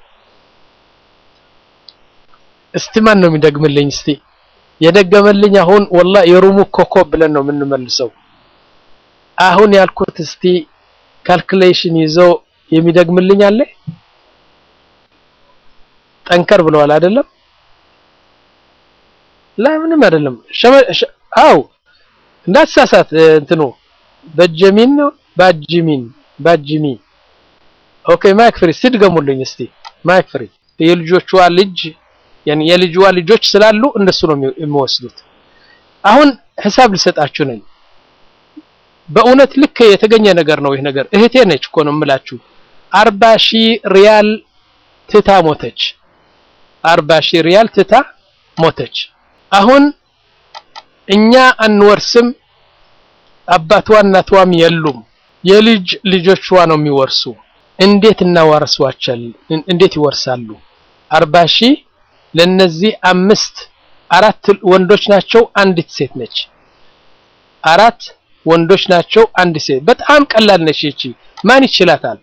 እስቲ ማን ነው የሚደግምልኝ እስቲ የደገመልኝ አሁን ወላ የሩሙ ኮከብ ብለን ነው የምንመልሰው አሁን ያልኩት እስቲ ካልኩሌሽን ይዞ የሚደግምልኝ አለ? ጠንከር ብለዋል አይደለም? ላ ምንም አይደለም። አው እንዳትሳሳት እንትኑ በጀሚን ነው ባጅሚን ባጅሚ ኦኬ ማይክ ፍሪ ሲድገሙልኝ እስቲ ማይክ ፍሪ የልጆቿ ልጅ ያኒ የልጅዋ ልጆች ስላሉ እነሱ ነው የሚወስዱት አሁን ሂሳብ ልሰጣችሁ ነኝ በእውነት ልክ የተገኘ ነገር ነው ይህ ነገር እህቴ ነች እኮ ነው የምላችሁ አርባ ሺህ ሪያል ትታ ሞተች አርባ ሺህ ሪያል ትታ ሞተች አሁን እኛ አንወርስም አባቷ እናቷም የሉም የልጅ ልጆቿ ነው የሚወርሱ እንዴት እናዋርሷቸል እንዴት ይወርሳሉ አርባ ሺህ ለነዚህ አምስት አራት ወንዶች ናቸው አንዲት ሴት ነች አራት ወንዶች ናቸው አንድ ሴት በጣም ቀላል ነች እቺ ማን ይችላታል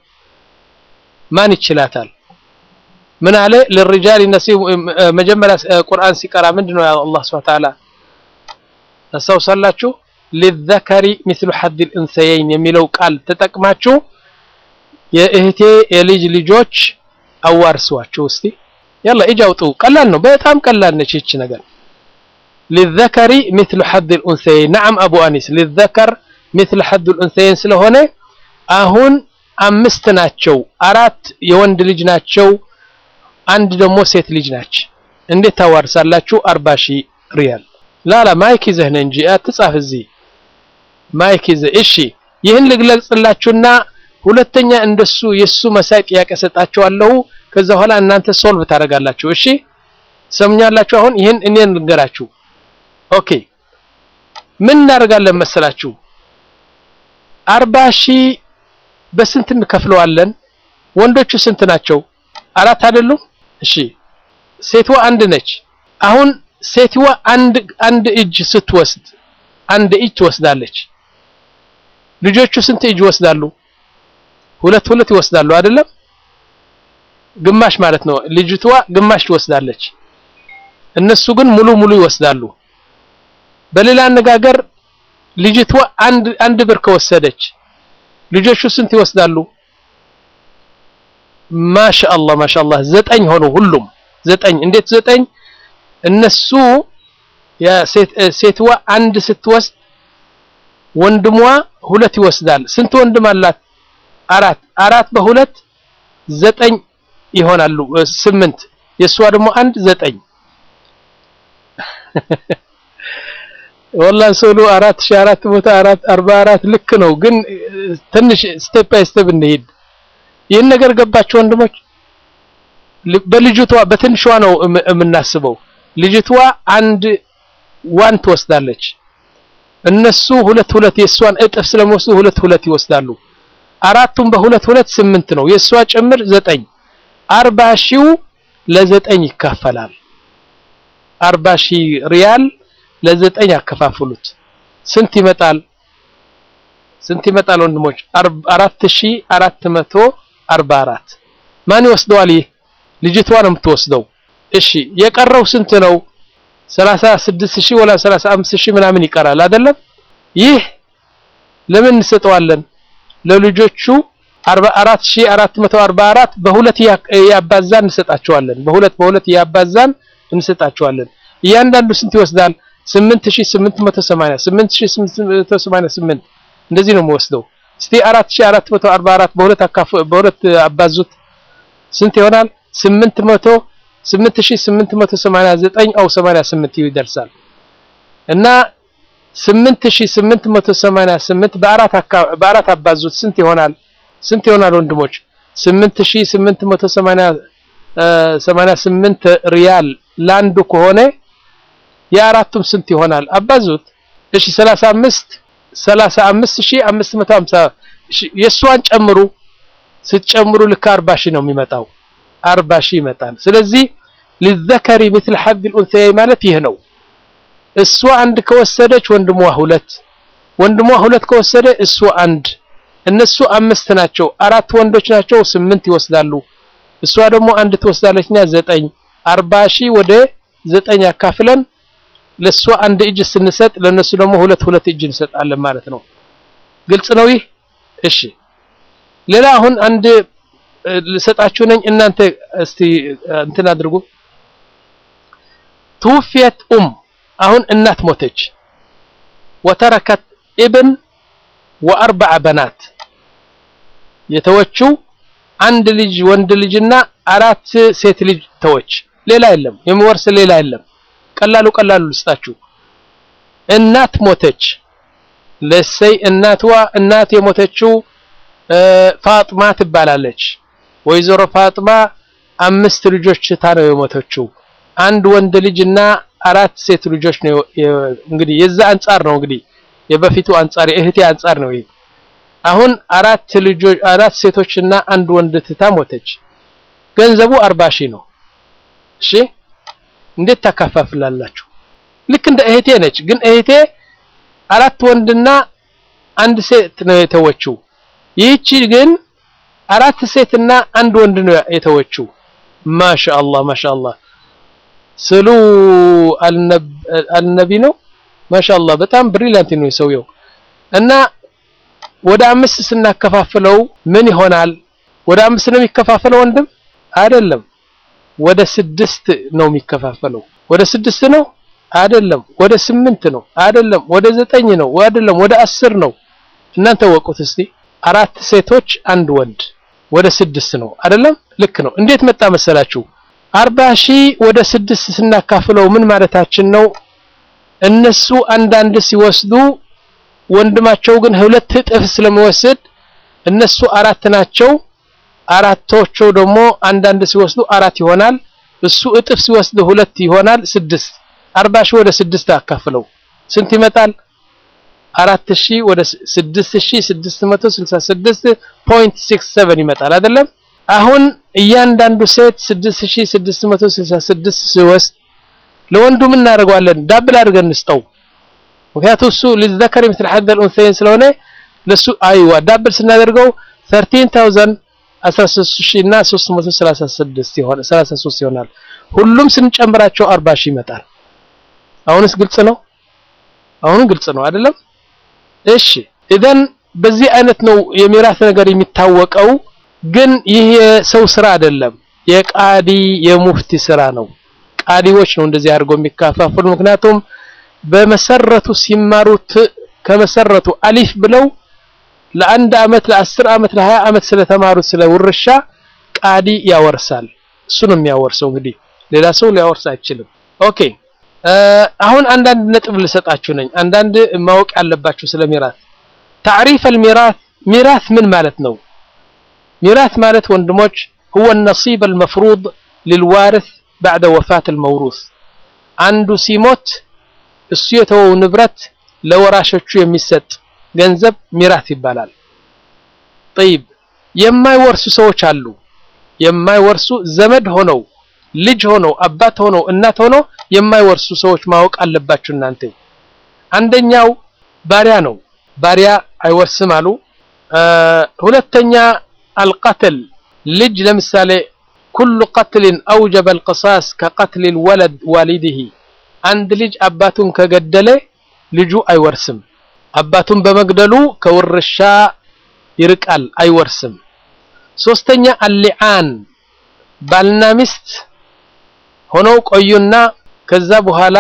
ማን ይችላታል ምን አለ ለልሪጃል ነሲብ መጀመሪያ ቁርአን ሲቀራ ምንድነው ያለው አላህ Subhanahu Ta'ala ታስታውሳላችሁ ለዘከሪ مثل حظ الانثيين የሚለው ቃል ተጠቅማችሁ የእህቴ የልጅ ልጆች አዋርሷቸው እስቲ ያላ እጅ አውጡ ቀላል ነው በጣም ቀላል ነች እቺ ነገር للذكر مثل حظ الانثيين نعم ابو انيس للذكر مثل حظ الانثيين ስለሆነ አሁን አምስት ናቸው አራት የወንድ ልጅ ናቸው አንድ ደግሞ ሴት ልጅ ናች እንዴት ታዋርሳላችሁ 40 ሺህ ሪያል ላላ ማይክ ይዘህ ነህ እንጂ አትጻፍ እዚህ ማይክ ይዘህ እሺ ይህን ልግለጽላችሁና ሁለተኛ እንደሱ የሱ መሳይ ጥያቄ ሰጣችኋለሁ ከዛ በኋላ እናንተ ሶልቭ ታደርጋላችሁ እሺ ሰምኛላችሁ አሁን ይህን እኔን ልንገራችሁ ኦኬ ምን እናደርጋለን መሰላችሁ አርባ ሺህ በስንት እንከፍለዋለን ወንዶቹ ስንት ናቸው አራት አይደሉም እሺ ሴትዋ አንድ ነች አሁን ሴትዋ አንድ አንድ እጅ ስትወስድ አንድ እጅ ትወስዳለች ልጆቹ ስንት እጅ ይወስዳሉ ሁለት ሁለት ይወስዳሉ አይደለም ግማሽ ማለት ነው ልጅቷ ግማሽ ትወስዳለች እነሱ ግን ሙሉ ሙሉ ይወስዳሉ በሌላ አነጋገር ልጅቷ አንድ አንድ ብር ከወሰደች ልጆቹ ስንት ይወስዳሉ ማሻአላህ ማሻአላህ ዘጠኝ ሆኑ ሁሉም ዘጠኝ እንዴት ዘጠኝ እነሱ ሴትዋ አንድ ስትወስድ ወንድሟ ሁለት ይወስዳል ስንት ወንድም አላት አራት አራት በሁለት ዘጠኝ ይሆናሉ ስምንት የእሷ ደግሞ አንድ ዘጠኝ ወላሂ ሰሉ አራት ሺህ አራት ቦታ አራት አርባ አራት ልክ ነው ግን ትንሽ ስቴፕ ባይ ስቴፕ እንሄድ ይህን ነገር ገባችሁ ወንድሞች በልጅቷ በትንሿ ነው የምናስበው ልጅቷ አንድ ዋን ትወስዳለች እነሱ ሁለት ሁለት የእሷን እጥፍ ስለሚወስዱ ሁለት ሁለት ይወስዳሉ አራቱም በሁለት ሁለት ስምንት ነው የእሷ ጭምር ዘጠኝ አርባ ሺው ለዘጠኝ ይካፈላል አርባ ሺህ ሪያል ለዘጠኝ ያከፋፍሉት ስንት ይመጣል ስንት ይመጣል ወንድሞች አራት ሺህ አራት መቶ አርባ አራት ማን ይወስደዋል ይህ ልጅቷ ነው የምትወስደው እሺ የቀረው ስንት ነው 36 ሺህ ወላ 35 ሺህ ምናምን ይቀራል አይደለም ይህ ለምን እንሰጠዋለን ለልጆቹ 44444 በሁለት ያባዛን እንሰጣቸዋለን በሁለት በሁለት ያባዛን እንሰጣቸዋለን እያንዳንዱ ስንት ይወስዳል 8880 8888 እንደዚህ ነው የምወስደው እስቲ 4444 በሁለት አካፍ በሁለት አባዙት ስንት ይሆናል 800 8889 አው 88 ይደርሳል እና 8888 በአራት በአራት አባዙት ስንት ይሆናል ስንት ይሆናል ወንድሞች 8888 ሪያል ላንዱ ከሆነ የአራቱም ስንት ይሆናል አባዙት እሺ 35 35550 የሷን ጨምሩ ስትጨምሩ ልክ 40 ሺህ ነው የሚመጣው 40 ሺህ ይመጣል ስለዚህ للذكر مثل حظ الانثيين ማለት ይህ ነው እሷ አንድ ከወሰደች ወንድሟ ሁለት ወንድሟ ሁለት ከወሰደ እሷ አንድ እነሱ አምስት ናቸው አራት ወንዶች ናቸው ስምንት ይወስዳሉ እሷ ደግሞ አንድ ትወስዳለችና ዘጠኝ አርባ ሺህ ወደ ዘጠኝ አካፍለን ለእሷ አንድ እጅ ስንሰጥ ለነሱ ደግሞ ሁለት ሁለት እጅ እንሰጣለን ማለት ነው ግልጽ ነው ይህ እሺ ሌላ አሁን አንድ ልሰጣችሁ ነኝ እናንተ እስቲ እንትን አድርጉ ትውፊየት ኡም አሁን እናት ሞተች ወተረከት ኢብን ወአርበዐ በናት የተወችው አንድ ልጅ ወንድ ልጅና አራት ሴት ልጅ ተወች ሌላ የለም የሚወርስ ሌላ የለም ቀላሉ ቀላሉ ልስጣችሁ እናት ሞተች ለሰይ እናትዋ እናት የሞተችው ፋጥማ ትባላለች ወይዘሮ ፋጥማ አምስት ልጆች ትታ ነው የሞተችው አንድ ወንድ ልጅና አራት ሴት ልጆች ነው እንግዲህ የዛ አንጻር ነው እንግዲህ የበፊቱ አንጻር የእህቴ አንጻር ነው ይሄ አሁን አራት ልጆች አራት ሴቶችና አንድ ወንድ ትታ ሞተች ገንዘቡ አርባ ሺህ ነው እሺ እንዴት ታካፋፍላላችሁ ልክ እንደ እህቴ ነች ግን እህቴ አራት ወንድና አንድ ሴት ነው የተወችው ይህቺ ግን አራት ሴትና አንድ ወንድ ነው የተወችው ማሻአላህ ማሻአላህ ስሉ አልነቢ ነው ማሻአላህ በጣም ብሪሊያንት ነው የሰውየው እና ወደ አምስት ስናከፋፍለው ምን ይሆናል ወደ አምስት ነው የሚከፋፈለው ወንድም አይደለም ወደ ስድስት ነው የሚከፋፈለው ወደ ስድስት ነው አይደለም ወደ ስምንት ነው አይደለም ወደ ዘጠኝ ነው አይደለም ወደ አስር ነው እናንተ ወቁት እስቲ አራት ሴቶች አንድ ወንድ ወደ ስድስት ነው አይደለም ልክ ነው እንዴት መጣ መሰላችሁ አርባ ሺህ ወደ ስድስት ስናካፍለው ምን ማለታችን ነው እነሱ አንዳንድ ሲወስዱ ወንድማቸው ግን ሁለት እጥፍ ስለሚወስድ እነሱ አራት ናቸው አራቶቹ ደግሞ አንዳንድ ሲወስዱ አራት ይሆናል እሱ እጥፍ ሲወስድ ሁለት ይሆናል ስድስት አርባ ሺህ ወደ ስድስት አካፍለው ስንት ይመጣል አራት ሺህ ወደ ስድስት ሺህ ስድስት መቶ ስልሳ ስድስት ፖይንት ሲክስ ሰቨን ይመጣል አይደለም አሁን እያንዳንዱ ሴት ስድስት ሺህ ስድስት መቶ ስልሳ ስድስት ሲወስድ ለወንዱ ምን እናደርገዋለን ዳብል አድርገን እንስጠው ምክንያቱም እሱ ሊዘከር ምስል ሐደል ኡንሰይን ስለሆነ ለሱ አይዋ ዳብል ስናደርገው 13000 13000 እና 336 ይሆናል 33 ይሆናል ሁሉም ስንጨምራቸው 40 ሺህ ይመጣል አሁንስ ግልጽ ነው አሁን ግልጽ ነው አይደለም እሺ ኢደን በዚህ አይነት ነው የሚራስ ነገር የሚታወቀው ግን ይህ የሰው ስራ አይደለም የቃዲ የሙፍቲ ስራ ነው ቃዲዎች ነው እንደዚህ አድርገው የሚካፋፍሉ ምክንያቱም በመሰረቱ ሲማሩት ከመሰረቱ አሊፍ ብለው ለአንድ አመት ለአስር አመት ለሀያ አመት ስለተማሩት ስለ ውርሻ ቃዲ ያወርሳል እሱ ነው የሚያወርሰው እንግዲህ ሌላ ሰው ሊያወርስ አይችልም ኦኬ አሁን አንዳንድ ነጥብ ልሰጣችሁ ነኝ አንዳንድ ማወቅ ያለባችሁ ስለ ሚራስ ታሪፍ الميراث ሚራስ ምን ማለት ነው ሚራስ ማለት ወንድሞች هو النصيب المفروض للوارث بعد وفاة الموروث አንዱ ሲሞት እሱ የተወው ንብረት ለወራሾቹ የሚሰጥ ገንዘብ ሚራስ ይባላል طيب የማይወርሱ ሰዎች አሉ የማይወርሱ ዘመድ ሆነው ልጅ ሆነው አባት ሆነው እናት ሆነው የማይወርሱ ሰዎች ማወቅ አለባችሁ እናንተ አንደኛው ባሪያ ነው ባሪያ አይወርስም አሉ ሁለተኛ አልቀትል ልጅ ለምሳሌ ኩሉ ቀትልን አውጀበ القصاص ከቀትል الولد والده አንድ ልጅ አባቱን ከገደለ ልጁ አይወርስም አባቱን በመግደሉ ከውርሻ ይርቃል አይወርስም ሶስተኛ አልሊዓን ባልና ሚስት ሆነው ቆዩና ከዛ በኋላ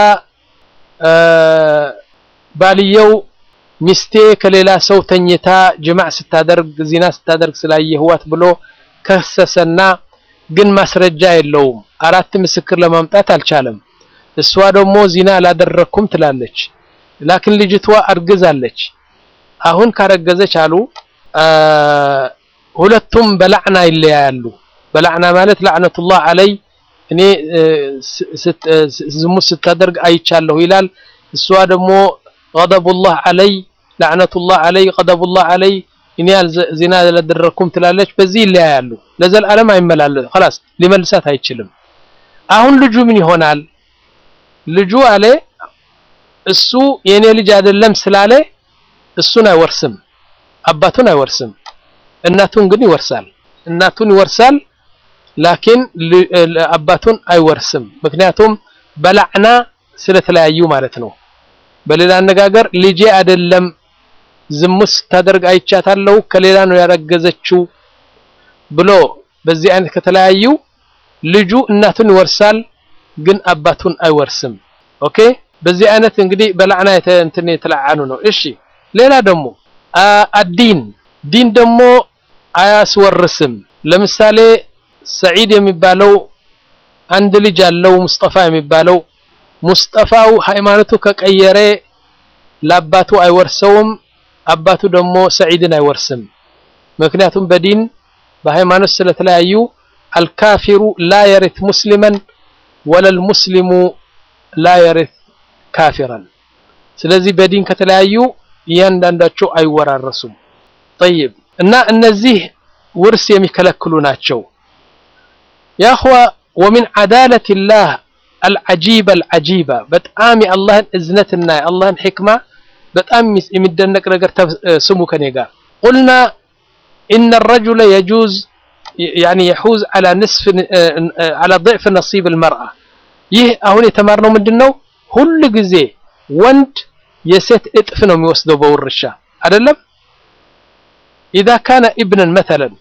ባልየው ሚስቴ ከሌላ ሰው ተኝታ ጅማዕ ስታደርግ ዚና ስታደርግ ስላየህዋት ብሎ ከሰሰና ግን ማስረጃ የለውም አራት ምስክር ለማምጣት አልቻለም እሷ ደግሞ ዚና አላደረኩም ትላለች ላኪን ልጅቷ አርግዛለች አሁን ካረገዘች አሉ ሁለቱም በላዕና ይለያያሉ በላዕና ማለት ላዕነቱላህ አለይ እኔ ዝሙት ስታደርግ አይቻለሁ ይላል እሷ ደግሞ ገደቡላህ አለይ ላዕነቱላህ አለይ ገደቡላህ አለይ እኔ ዚና አላደረኩም ትላለች በዚህ ይለያያሉ ለዘላለም አይመላለስ خلاص ሊመልሳት አይችልም አሁን ልጁ ምን ይሆናል ልጁ አለ እሱ የኔ ልጅ አይደለም ስላለ እሱን አይወርስም አባቱን አይወርስም እናቱን ግን ይወርሳል እናቱን ይወርሳል ላኪን አባቱን አይወርስም ምክንያቱም በላዕና ስለተለያዩ ማለት ነው በሌላ አነጋገር ልጄ አይደለም ዝሙት ስታደርግ አይቻታለሁ ከሌላ ነው ያረገዘችው ብሎ በዚህ አይነት ከተለያዩ ልጁ እናቱን ይወርሳል፣ ግን አባቱን አይወርስም። ኦኬ በዚህ አይነት እንግዲህ በላዕና እንትን የተለዓኑ ነው። እሺ ሌላ ደግሞ አዲን ዲን ደግሞ አያስወርስም። ለምሳሌ ሰዒድ የሚባለው አንድ ልጅ አለው ሙስጠፋ የሚባለው ሙስጠፋው ሃይማኖቱ ከቀየረ ለአባቱ አይወርሰውም፣ አባቱ ደግሞ ሰዒድን አይወርስም። ምክንያቱም በዲን በሃይማኖት ስለተለያዩ አልካፊሩ ላ የሪት ሙስሊመን ወለል ሙስሊሙ ላ የሪት ካፊራን። ስለዚህ በዲን ከተለያዩ እያንዳንዳቸው አይወራረሱም። ጠይብ እና እነዚህ ውርስ የሚከለክሉ ናቸው። ያኹዋ ወሚን ዓዳለቲላህ አልዓጂበ አልዓጂባ በጣም የአላህን እዝነትና የአላህን ሕክማ በጣም የሚደነቅ ነገር ስሙ ከኔ ጋር ቁልና ኢነ ረጁለ የጁዝ ያኒ የሑዝ ዐላ ንስፍ ዐላ ضዕፍ ነሲብ አልመርአ ይህ አሁን የተማርነው ምንድን ነው? ሁል ጊዜ ወንድ የሴት እጥፍ ነው የሚወስደው በውርሻ አይደለም። ኢዛ ካነ ኢብነን መተለን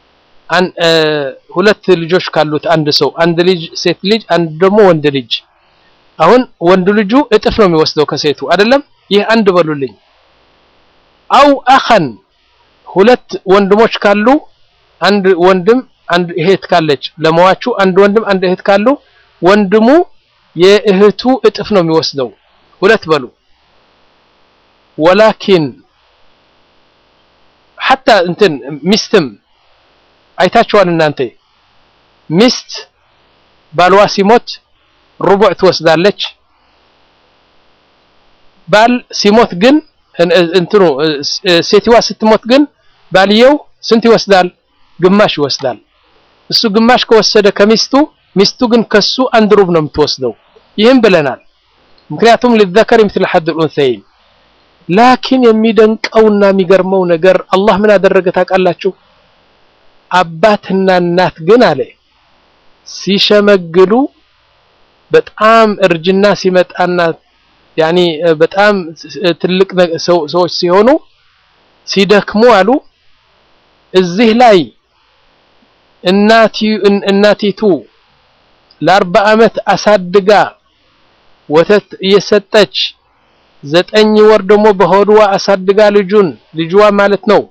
ሁለት ልጆች ካሉት አንድ ሰው አንድ ልጅ ሴት ልጅ አንድ ደግሞ ወንድ ልጅ አሁን ወንድ ልጁ እጥፍ ነው የሚወስደው ከሴቱ አይደለም። ይህ አንድ በሉልኝ። አው አኸን ሁለት ወንድሞች ካሉ አንድ ወንድም አንድ እህት ካለች ለመዋቹ አንድ ወንድም አንድ እህት ካሉ ወንድሙ የእህቱ እጥፍ ነው የሚወስደው ሁለት በሉ። ወላኪን ሐታ እንትን ሚስትም አይታችኋል እናንተ ሚስት ባልዋ ሲሞት ሩቡዕ ትወስዳለች። ባል ሲሞት ግን እንትኑ ሴትዋ ስትሞት ግን ባልየው ስንት ይወስዳል? ግማሽ ይወስዳል። እሱ ግማሽ ከወሰደ ከሚስቱ ሚስቱ ግን ከሱ አንድ ሩብ ነው የምትወስደው። ይህም ብለናል። ምክንያቱም ሊዘከር ምስል ሐድ ልኡንሰይን። ላኪን የሚደንቀውና የሚገርመው ነገር አላህ ምን አደረገ ታውቃላችሁ? አባትና እናት ግን አለ ሲሸመግሉ በጣም እርጅና ሲመጣና ያኒ በጣም ትልቅ ሰዎች ሲሆኑ ሲደክሙ አሉ እዚህ ላይ እናቲቱ ለአርባ ዓመት አሳድጋ ወተት እየሰጠች ዘጠኝ ወር ደግሞ በሆድዋ አሳድጋ ልጁን ልጅዋ ማለት ነው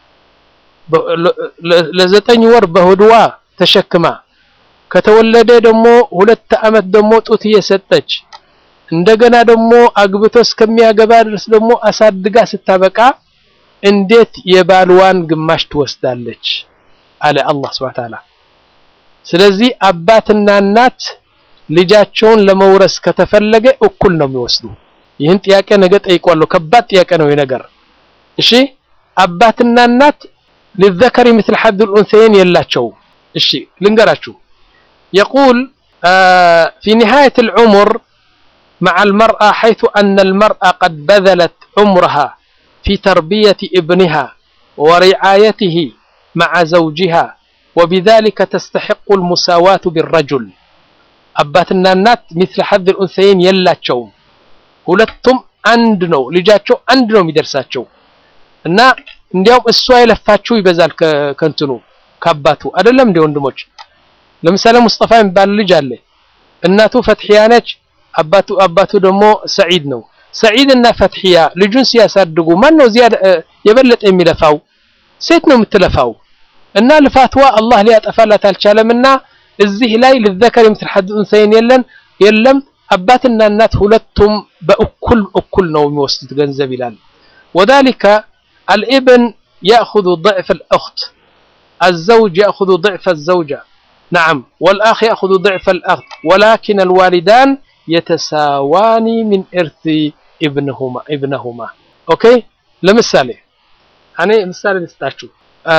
ለዘጠኝ ወር በሆድዋ ተሸክማ ከተወለደ ደግሞ ሁለት ዓመት ደግሞ ጡት እየሰጠች እንደገና ደግሞ አግብቶ እስከሚያገባ ድረስ ደግሞ አሳድጋ ስታበቃ እንዴት የባልዋን ግማሽ ትወስዳለች? አለ አላህ ሱብሓነሁ ወተዓላ። ስለዚህ አባትና እናት ልጃቸውን ለመውረስ ከተፈለገ እኩል ነው የሚወስዱ። ይህን ጥያቄ ነገ ጠይቋለሁ። ከባድ ጥያቄ ነው ይህ ነገር። እሺ አባትና እናት ሊዘከሪ ምስል ሐድል ኡንሰይን የላቸው። እሺ ልንገራችሁ يقول في نهاية العمر مع المرأة حيث أن المرأة قد بذلت عمرها في تربية ابنها ورعايته مع زوجها وبذلك تستحق المساواة بالرجل أباتنا النات مثل حظ الأنثيين يلاتشو ሁለቱም አንድ ነው ልጃቸው አንድ ነው የሚደርሳቸው እና እንዲያውም እሷ የለፋችው ይበዛል ከእንትኑ ከአባቱ አይደለም እንደ ወንድሞች ለምሳሌ ሙስጠፋ የሚባል ልጅ አለ እናቱ ፈትሒያ ነች አባቱ አባቱ ደግሞ ሰዒድ ነው ሰዒድ እና ፈትሒያ ልጁን ሲያሳድጉ ማን ነው እዚያ የበለጠ የሚለፋው ሴት ነው የምትለፋው እና ልፋትዋ አላህ ሊያጠፋላት አልቻለምና እዚህ ላይ ልዘከር የምትል ሐድ ኡንሰይን የለን የለም አባትና እናት ሁለቱም በእኩል እኩል ነው የሚወስዱት ገንዘብ ይላል ወذلك الابن يأخذ ضعف الأخت الزوج يأخذ ضعف الزوجة نعم والأخ يأخذ ضعف الأخ ولكن الوالدان يتساوان من إرث ابنهما ابنهما أوكي لمثالي أنا مثال لستاشو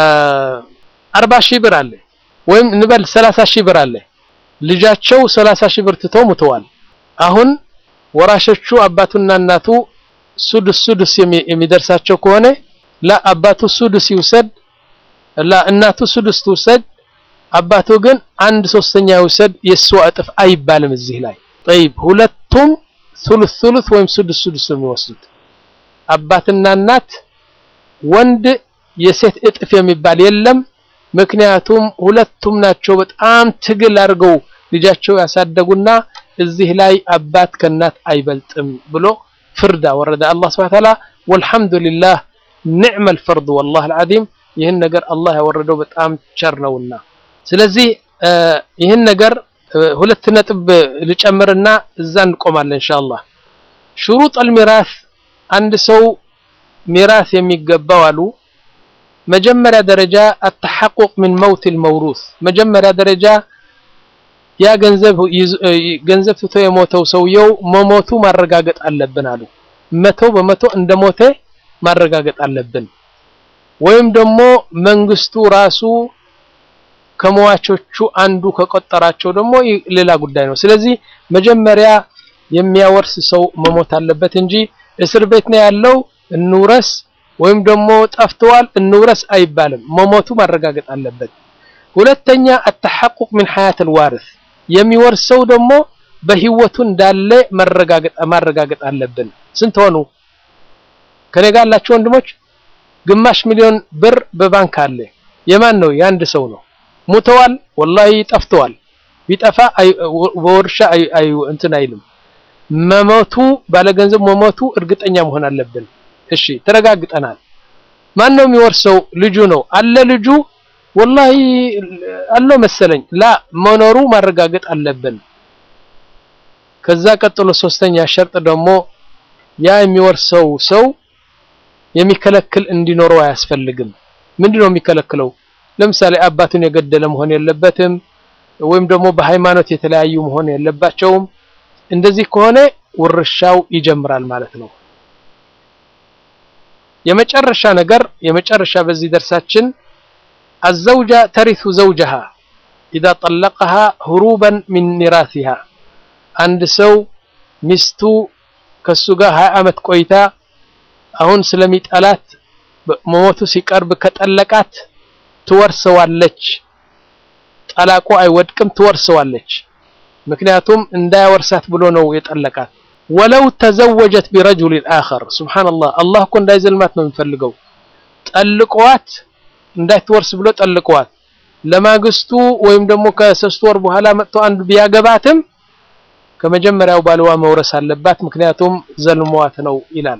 أربع شي ብር አለ ወይም እንበል 30 ሺህ ብር አለ ልጃቸው 30 ሺህ ብር ትተው ሙተዋል አሁን ወራሾቹ አባቱና እናቱ ሱዱስ ሱዱስ የሚደርሳቸው ከሆነ ላ አባቱ ሱዱስ ይውሰድ ላ እናቱ ሱዱስ ትውሰድ አባቱ ግን አንድ ሶስተኛ ይውሰድ የእሷ እጥፍ አይባልም እዚህ ላይ ጠይብ ሁለቱም ሱሉስ ሱሉስ ወይም ሱዱስ ሱዱስ ነው የሚወስዱት አባትና እናት ወንድ የሴት እጥፍ የሚባል የለም ምክንያቱም ሁለቱም ናቸው በጣም ትግል አድርገው ልጃቸው ያሳደጉና እዚህ ላይ አባት ከእናት አይበልጥም ብሎ ፍርድ አወረደ አላህ ሱብሓነሁ ወተዓላ። ወልሐምዱሊላህ ኒዕመል ፈርድ ወላሂ አልዓዚም። ይህን ነገር አላህ ያወረደው በጣም ቸር ነውና፣ ስለዚህ ይህን ነገር ሁለት ነጥብ ልጨምርና እዛ እንቆማለን ኢንሻአላህ። ሹሩጥ አልሚራስ አንድ ሰው ሚራስ የሚገባው አሉ መጀመሪያ ደረጃ አተሐቁቅ ምን መውት ልመውሩስ መጀመሪያ ደረጃ ያ ገንዘብ ገንዘብ ትቶ የሞተው ሰውየው መሞቱ ማረጋገጥ አለብን አሉ። መቶ በመቶ እንደ ሞተ ማረጋገጥ አለብን። ወይም ደግሞ መንግስቱ ራሱ ከመዋቾቹ አንዱ ከቆጠራቸው ደግሞ ሌላ ጉዳይ ነው። ስለዚህ መጀመሪያ የሚያወርስ ሰው መሞት አለበት እንጂ እስር ቤት ነው ያለው እንውረስ ወይም ደግሞ ጠፍተዋል እንውረስ አይባልም። መሞቱ ማረጋገጥ አለበት። ሁለተኛ አተሐቁቅ ምን ሐያት አልዋሪስ የሚወርሰው ደግሞ በህይወቱ እንዳለ ማረጋገጥ አለብን። ስንት ሆኑ? ከኔ ጋር ያላችሁ ወንድሞች ግማሽ ሚሊዮን ብር በባንክ አለ። የማን ነው? የአንድ ሰው ነው። ሙተዋል፣ ወላሂ ጠፍተዋል። ቢጠፋ በወርሻ እንትን አይልም። መሞቱ ባለገንዘብ መሞቱ እርግጠኛ መሆን አለብን። እሺ ተረጋግጠናል። ማን ነው የሚወርሰው? ልጁ ነው አለ ልጁ ወላሂ አለው መሰለኝ ላ መኖሩ ማረጋገጥ አለብን። ከዛ ቀጥሎ ሶስተኛ ሸርጥ ደግሞ ያ የሚወርሰው ሰው የሚከለክል እንዲኖረው አያስፈልግም። ምንድነው የሚከለክለው? ለምሳሌ አባቱን የገደለ መሆን የለበትም፣ ወይም ደግሞ በሃይማኖት የተለያዩ መሆን የለባቸውም። እንደዚህ ከሆነ ውርሻው ይጀምራል ማለት ነው። የመጨረሻ ነገር የመጨረሻ በዚህ ደርሳችን አዘውጃ ተሪቱ ዘውጀሃ ኢዛ ጠለቀሃ ሁሩበን ሚን ሚራሲሃ አንድ ሰው ሚስቱ ከሱ ጋር ሀያ ዓመት ቆይታ አሁን ስለሚጠላት መሞቱ ሲቀርብ ከጠለቃት ትወርሰዋለች። ጠላቁ አይወድቅም፣ ትወርሰዋለች። ምክንያቱም እንዳያወርሳት ብሎ ነው የጠለቃት። ወለው ተዘወጀት ቢረጁሊን አኸር ሱብሓነላህ፣ አላህ እኮ እንዳይዘልማት ነው የሚፈልገው። ጠልቀዋት እንዳትወርስ ብሎ ጠልቀዋት ለማግስቱ ወይም ደግሞ ከሶስት ወር በኋላ መጥቶ አንዱ ቢያገባትም ከመጀመሪያው ባልዋ መውረስ አለባት፣ ምክንያቱም ዘልሟት ነው ይላል።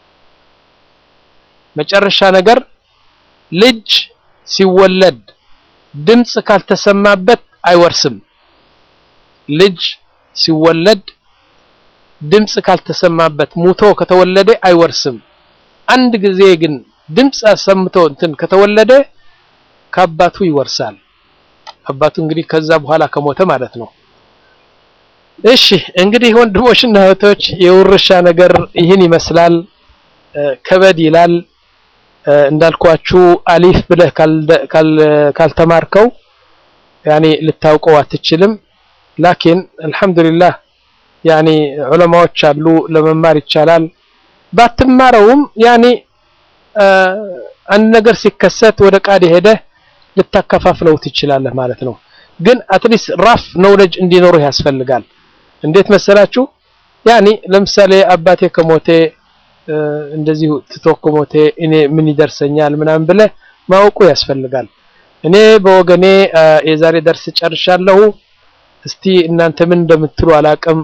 መጨረሻ ነገር ልጅ ሲወለድ ድምፅ ካልተሰማበት አይወርስም። ልጅ ሲወለድ ድምፅ ካልተሰማበት ሙቶ ከተወለደ አይወርስም። አንድ ጊዜ ግን ድምፅ አሰምቶ እንትን ከተወለደ ከአባቱ ይወርሳል። አባቱ እንግዲህ ከዛ በኋላ ከሞተ ማለት ነው። እሺ እንግዲህ ወንድሞችና እህቶች የውርሻ ነገር ይህን ይመስላል። ከበድ ይላል። እንዳልኳችሁ አሊፍ ብለህ ካልተማርከው ያኔ ልታውቀው አትችልም። ላኪን አልሐምዱሊላህ ያኔ ዑለማዎች አሉ ለመማር ይቻላል። ባትማረውም ያኔ አንድ ነገር ሲከሰት ወደ ቃዲ ሄደህ ልታከፋፍለው ትችላለህ ማለት ነው። ግን አትሊስት ራፍ ኖውሌጅ እንዲኖርህ ያስፈልጋል። እንዴት መሰላችሁ? ያኔ ለምሳሌ አባቴ ከሞቴ እንደዚሁ ትቶ ከሞቴ እኔ ምን ይደርሰኛል ምናምን ብለህ ማወቁ ያስፈልጋል። እኔ በወገኔ የዛሬ ደርስ ጨርሻለሁ። እስቲ እናንተ ምን እንደምትሉ አላቅም።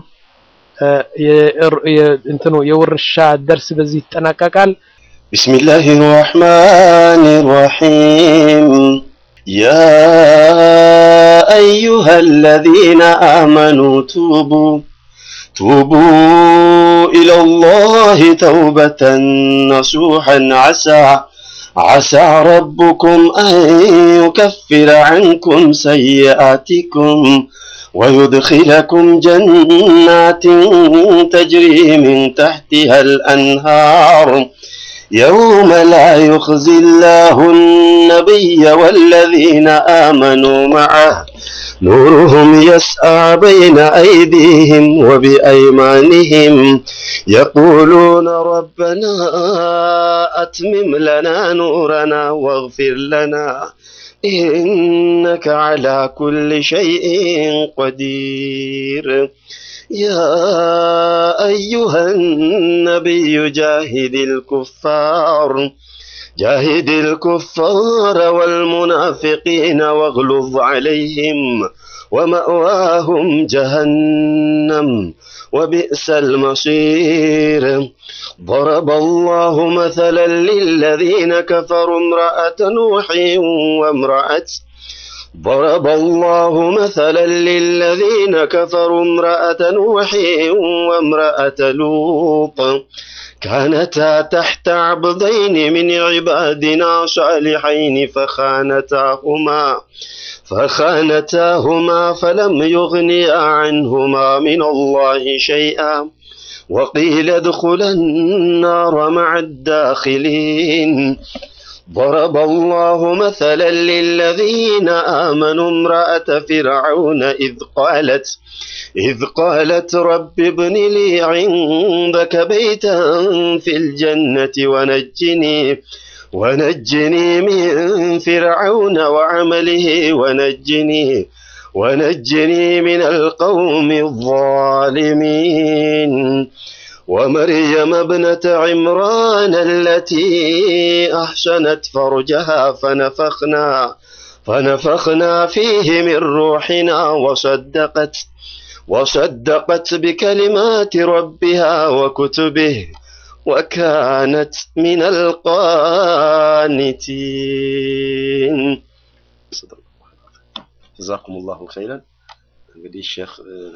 እንትኑ የውርሻ ደርስ በዚህ ይጠናቀቃል። بسم الله الرحمن الرحيم يا أيها الذين آمنوا توبوا توبوا إلى الله توبة نصوحا عسى عسى ربكم أن يكفر عنكم سيئاتكم ويدخلكم جنات تجري من تحتها الأنهار يوم لا يخزي الله النبي والذين آمنوا معه نورهم يسعى بين أيديهم وبأيمانهم يقولون ربنا أتمم لنا نورنا واغفر لنا إنك على كل شيء قدير يا أيها النبي جاهد الكفار جاهد الكفار والمنافقين واغلظ عليهم ومأواهم جهنم وبئس المصير ضرب الله مثلا للذين كفروا امرأة نوح وامرأة ضرب الله مثلا للذين كفروا امرأة نوح وامرأة لوط كانتا تحت عبدين من عبادنا صالحين فخانتاهما فخانتاهما فلم يغنيا عنهما من الله شيئا وقيل ادخلا النار مع الداخلين ضرب الله مثلا للذين آمنوا امرأة فرعون إذ قالت إذ قالت رب ابن لي عندك بيتا في الجنة ونجني ونجني من فرعون وعمله ونجني ونجني من القوم الظالمين ومريم ابنة عمران التي أحسنت فرجها فنفخنا فنفخنا فيه من روحنا وصدقت وصدقت بكلمات ربها وكتبه وكانت من القانتين جزاكم الله خيرا እንግዲህ ሼክ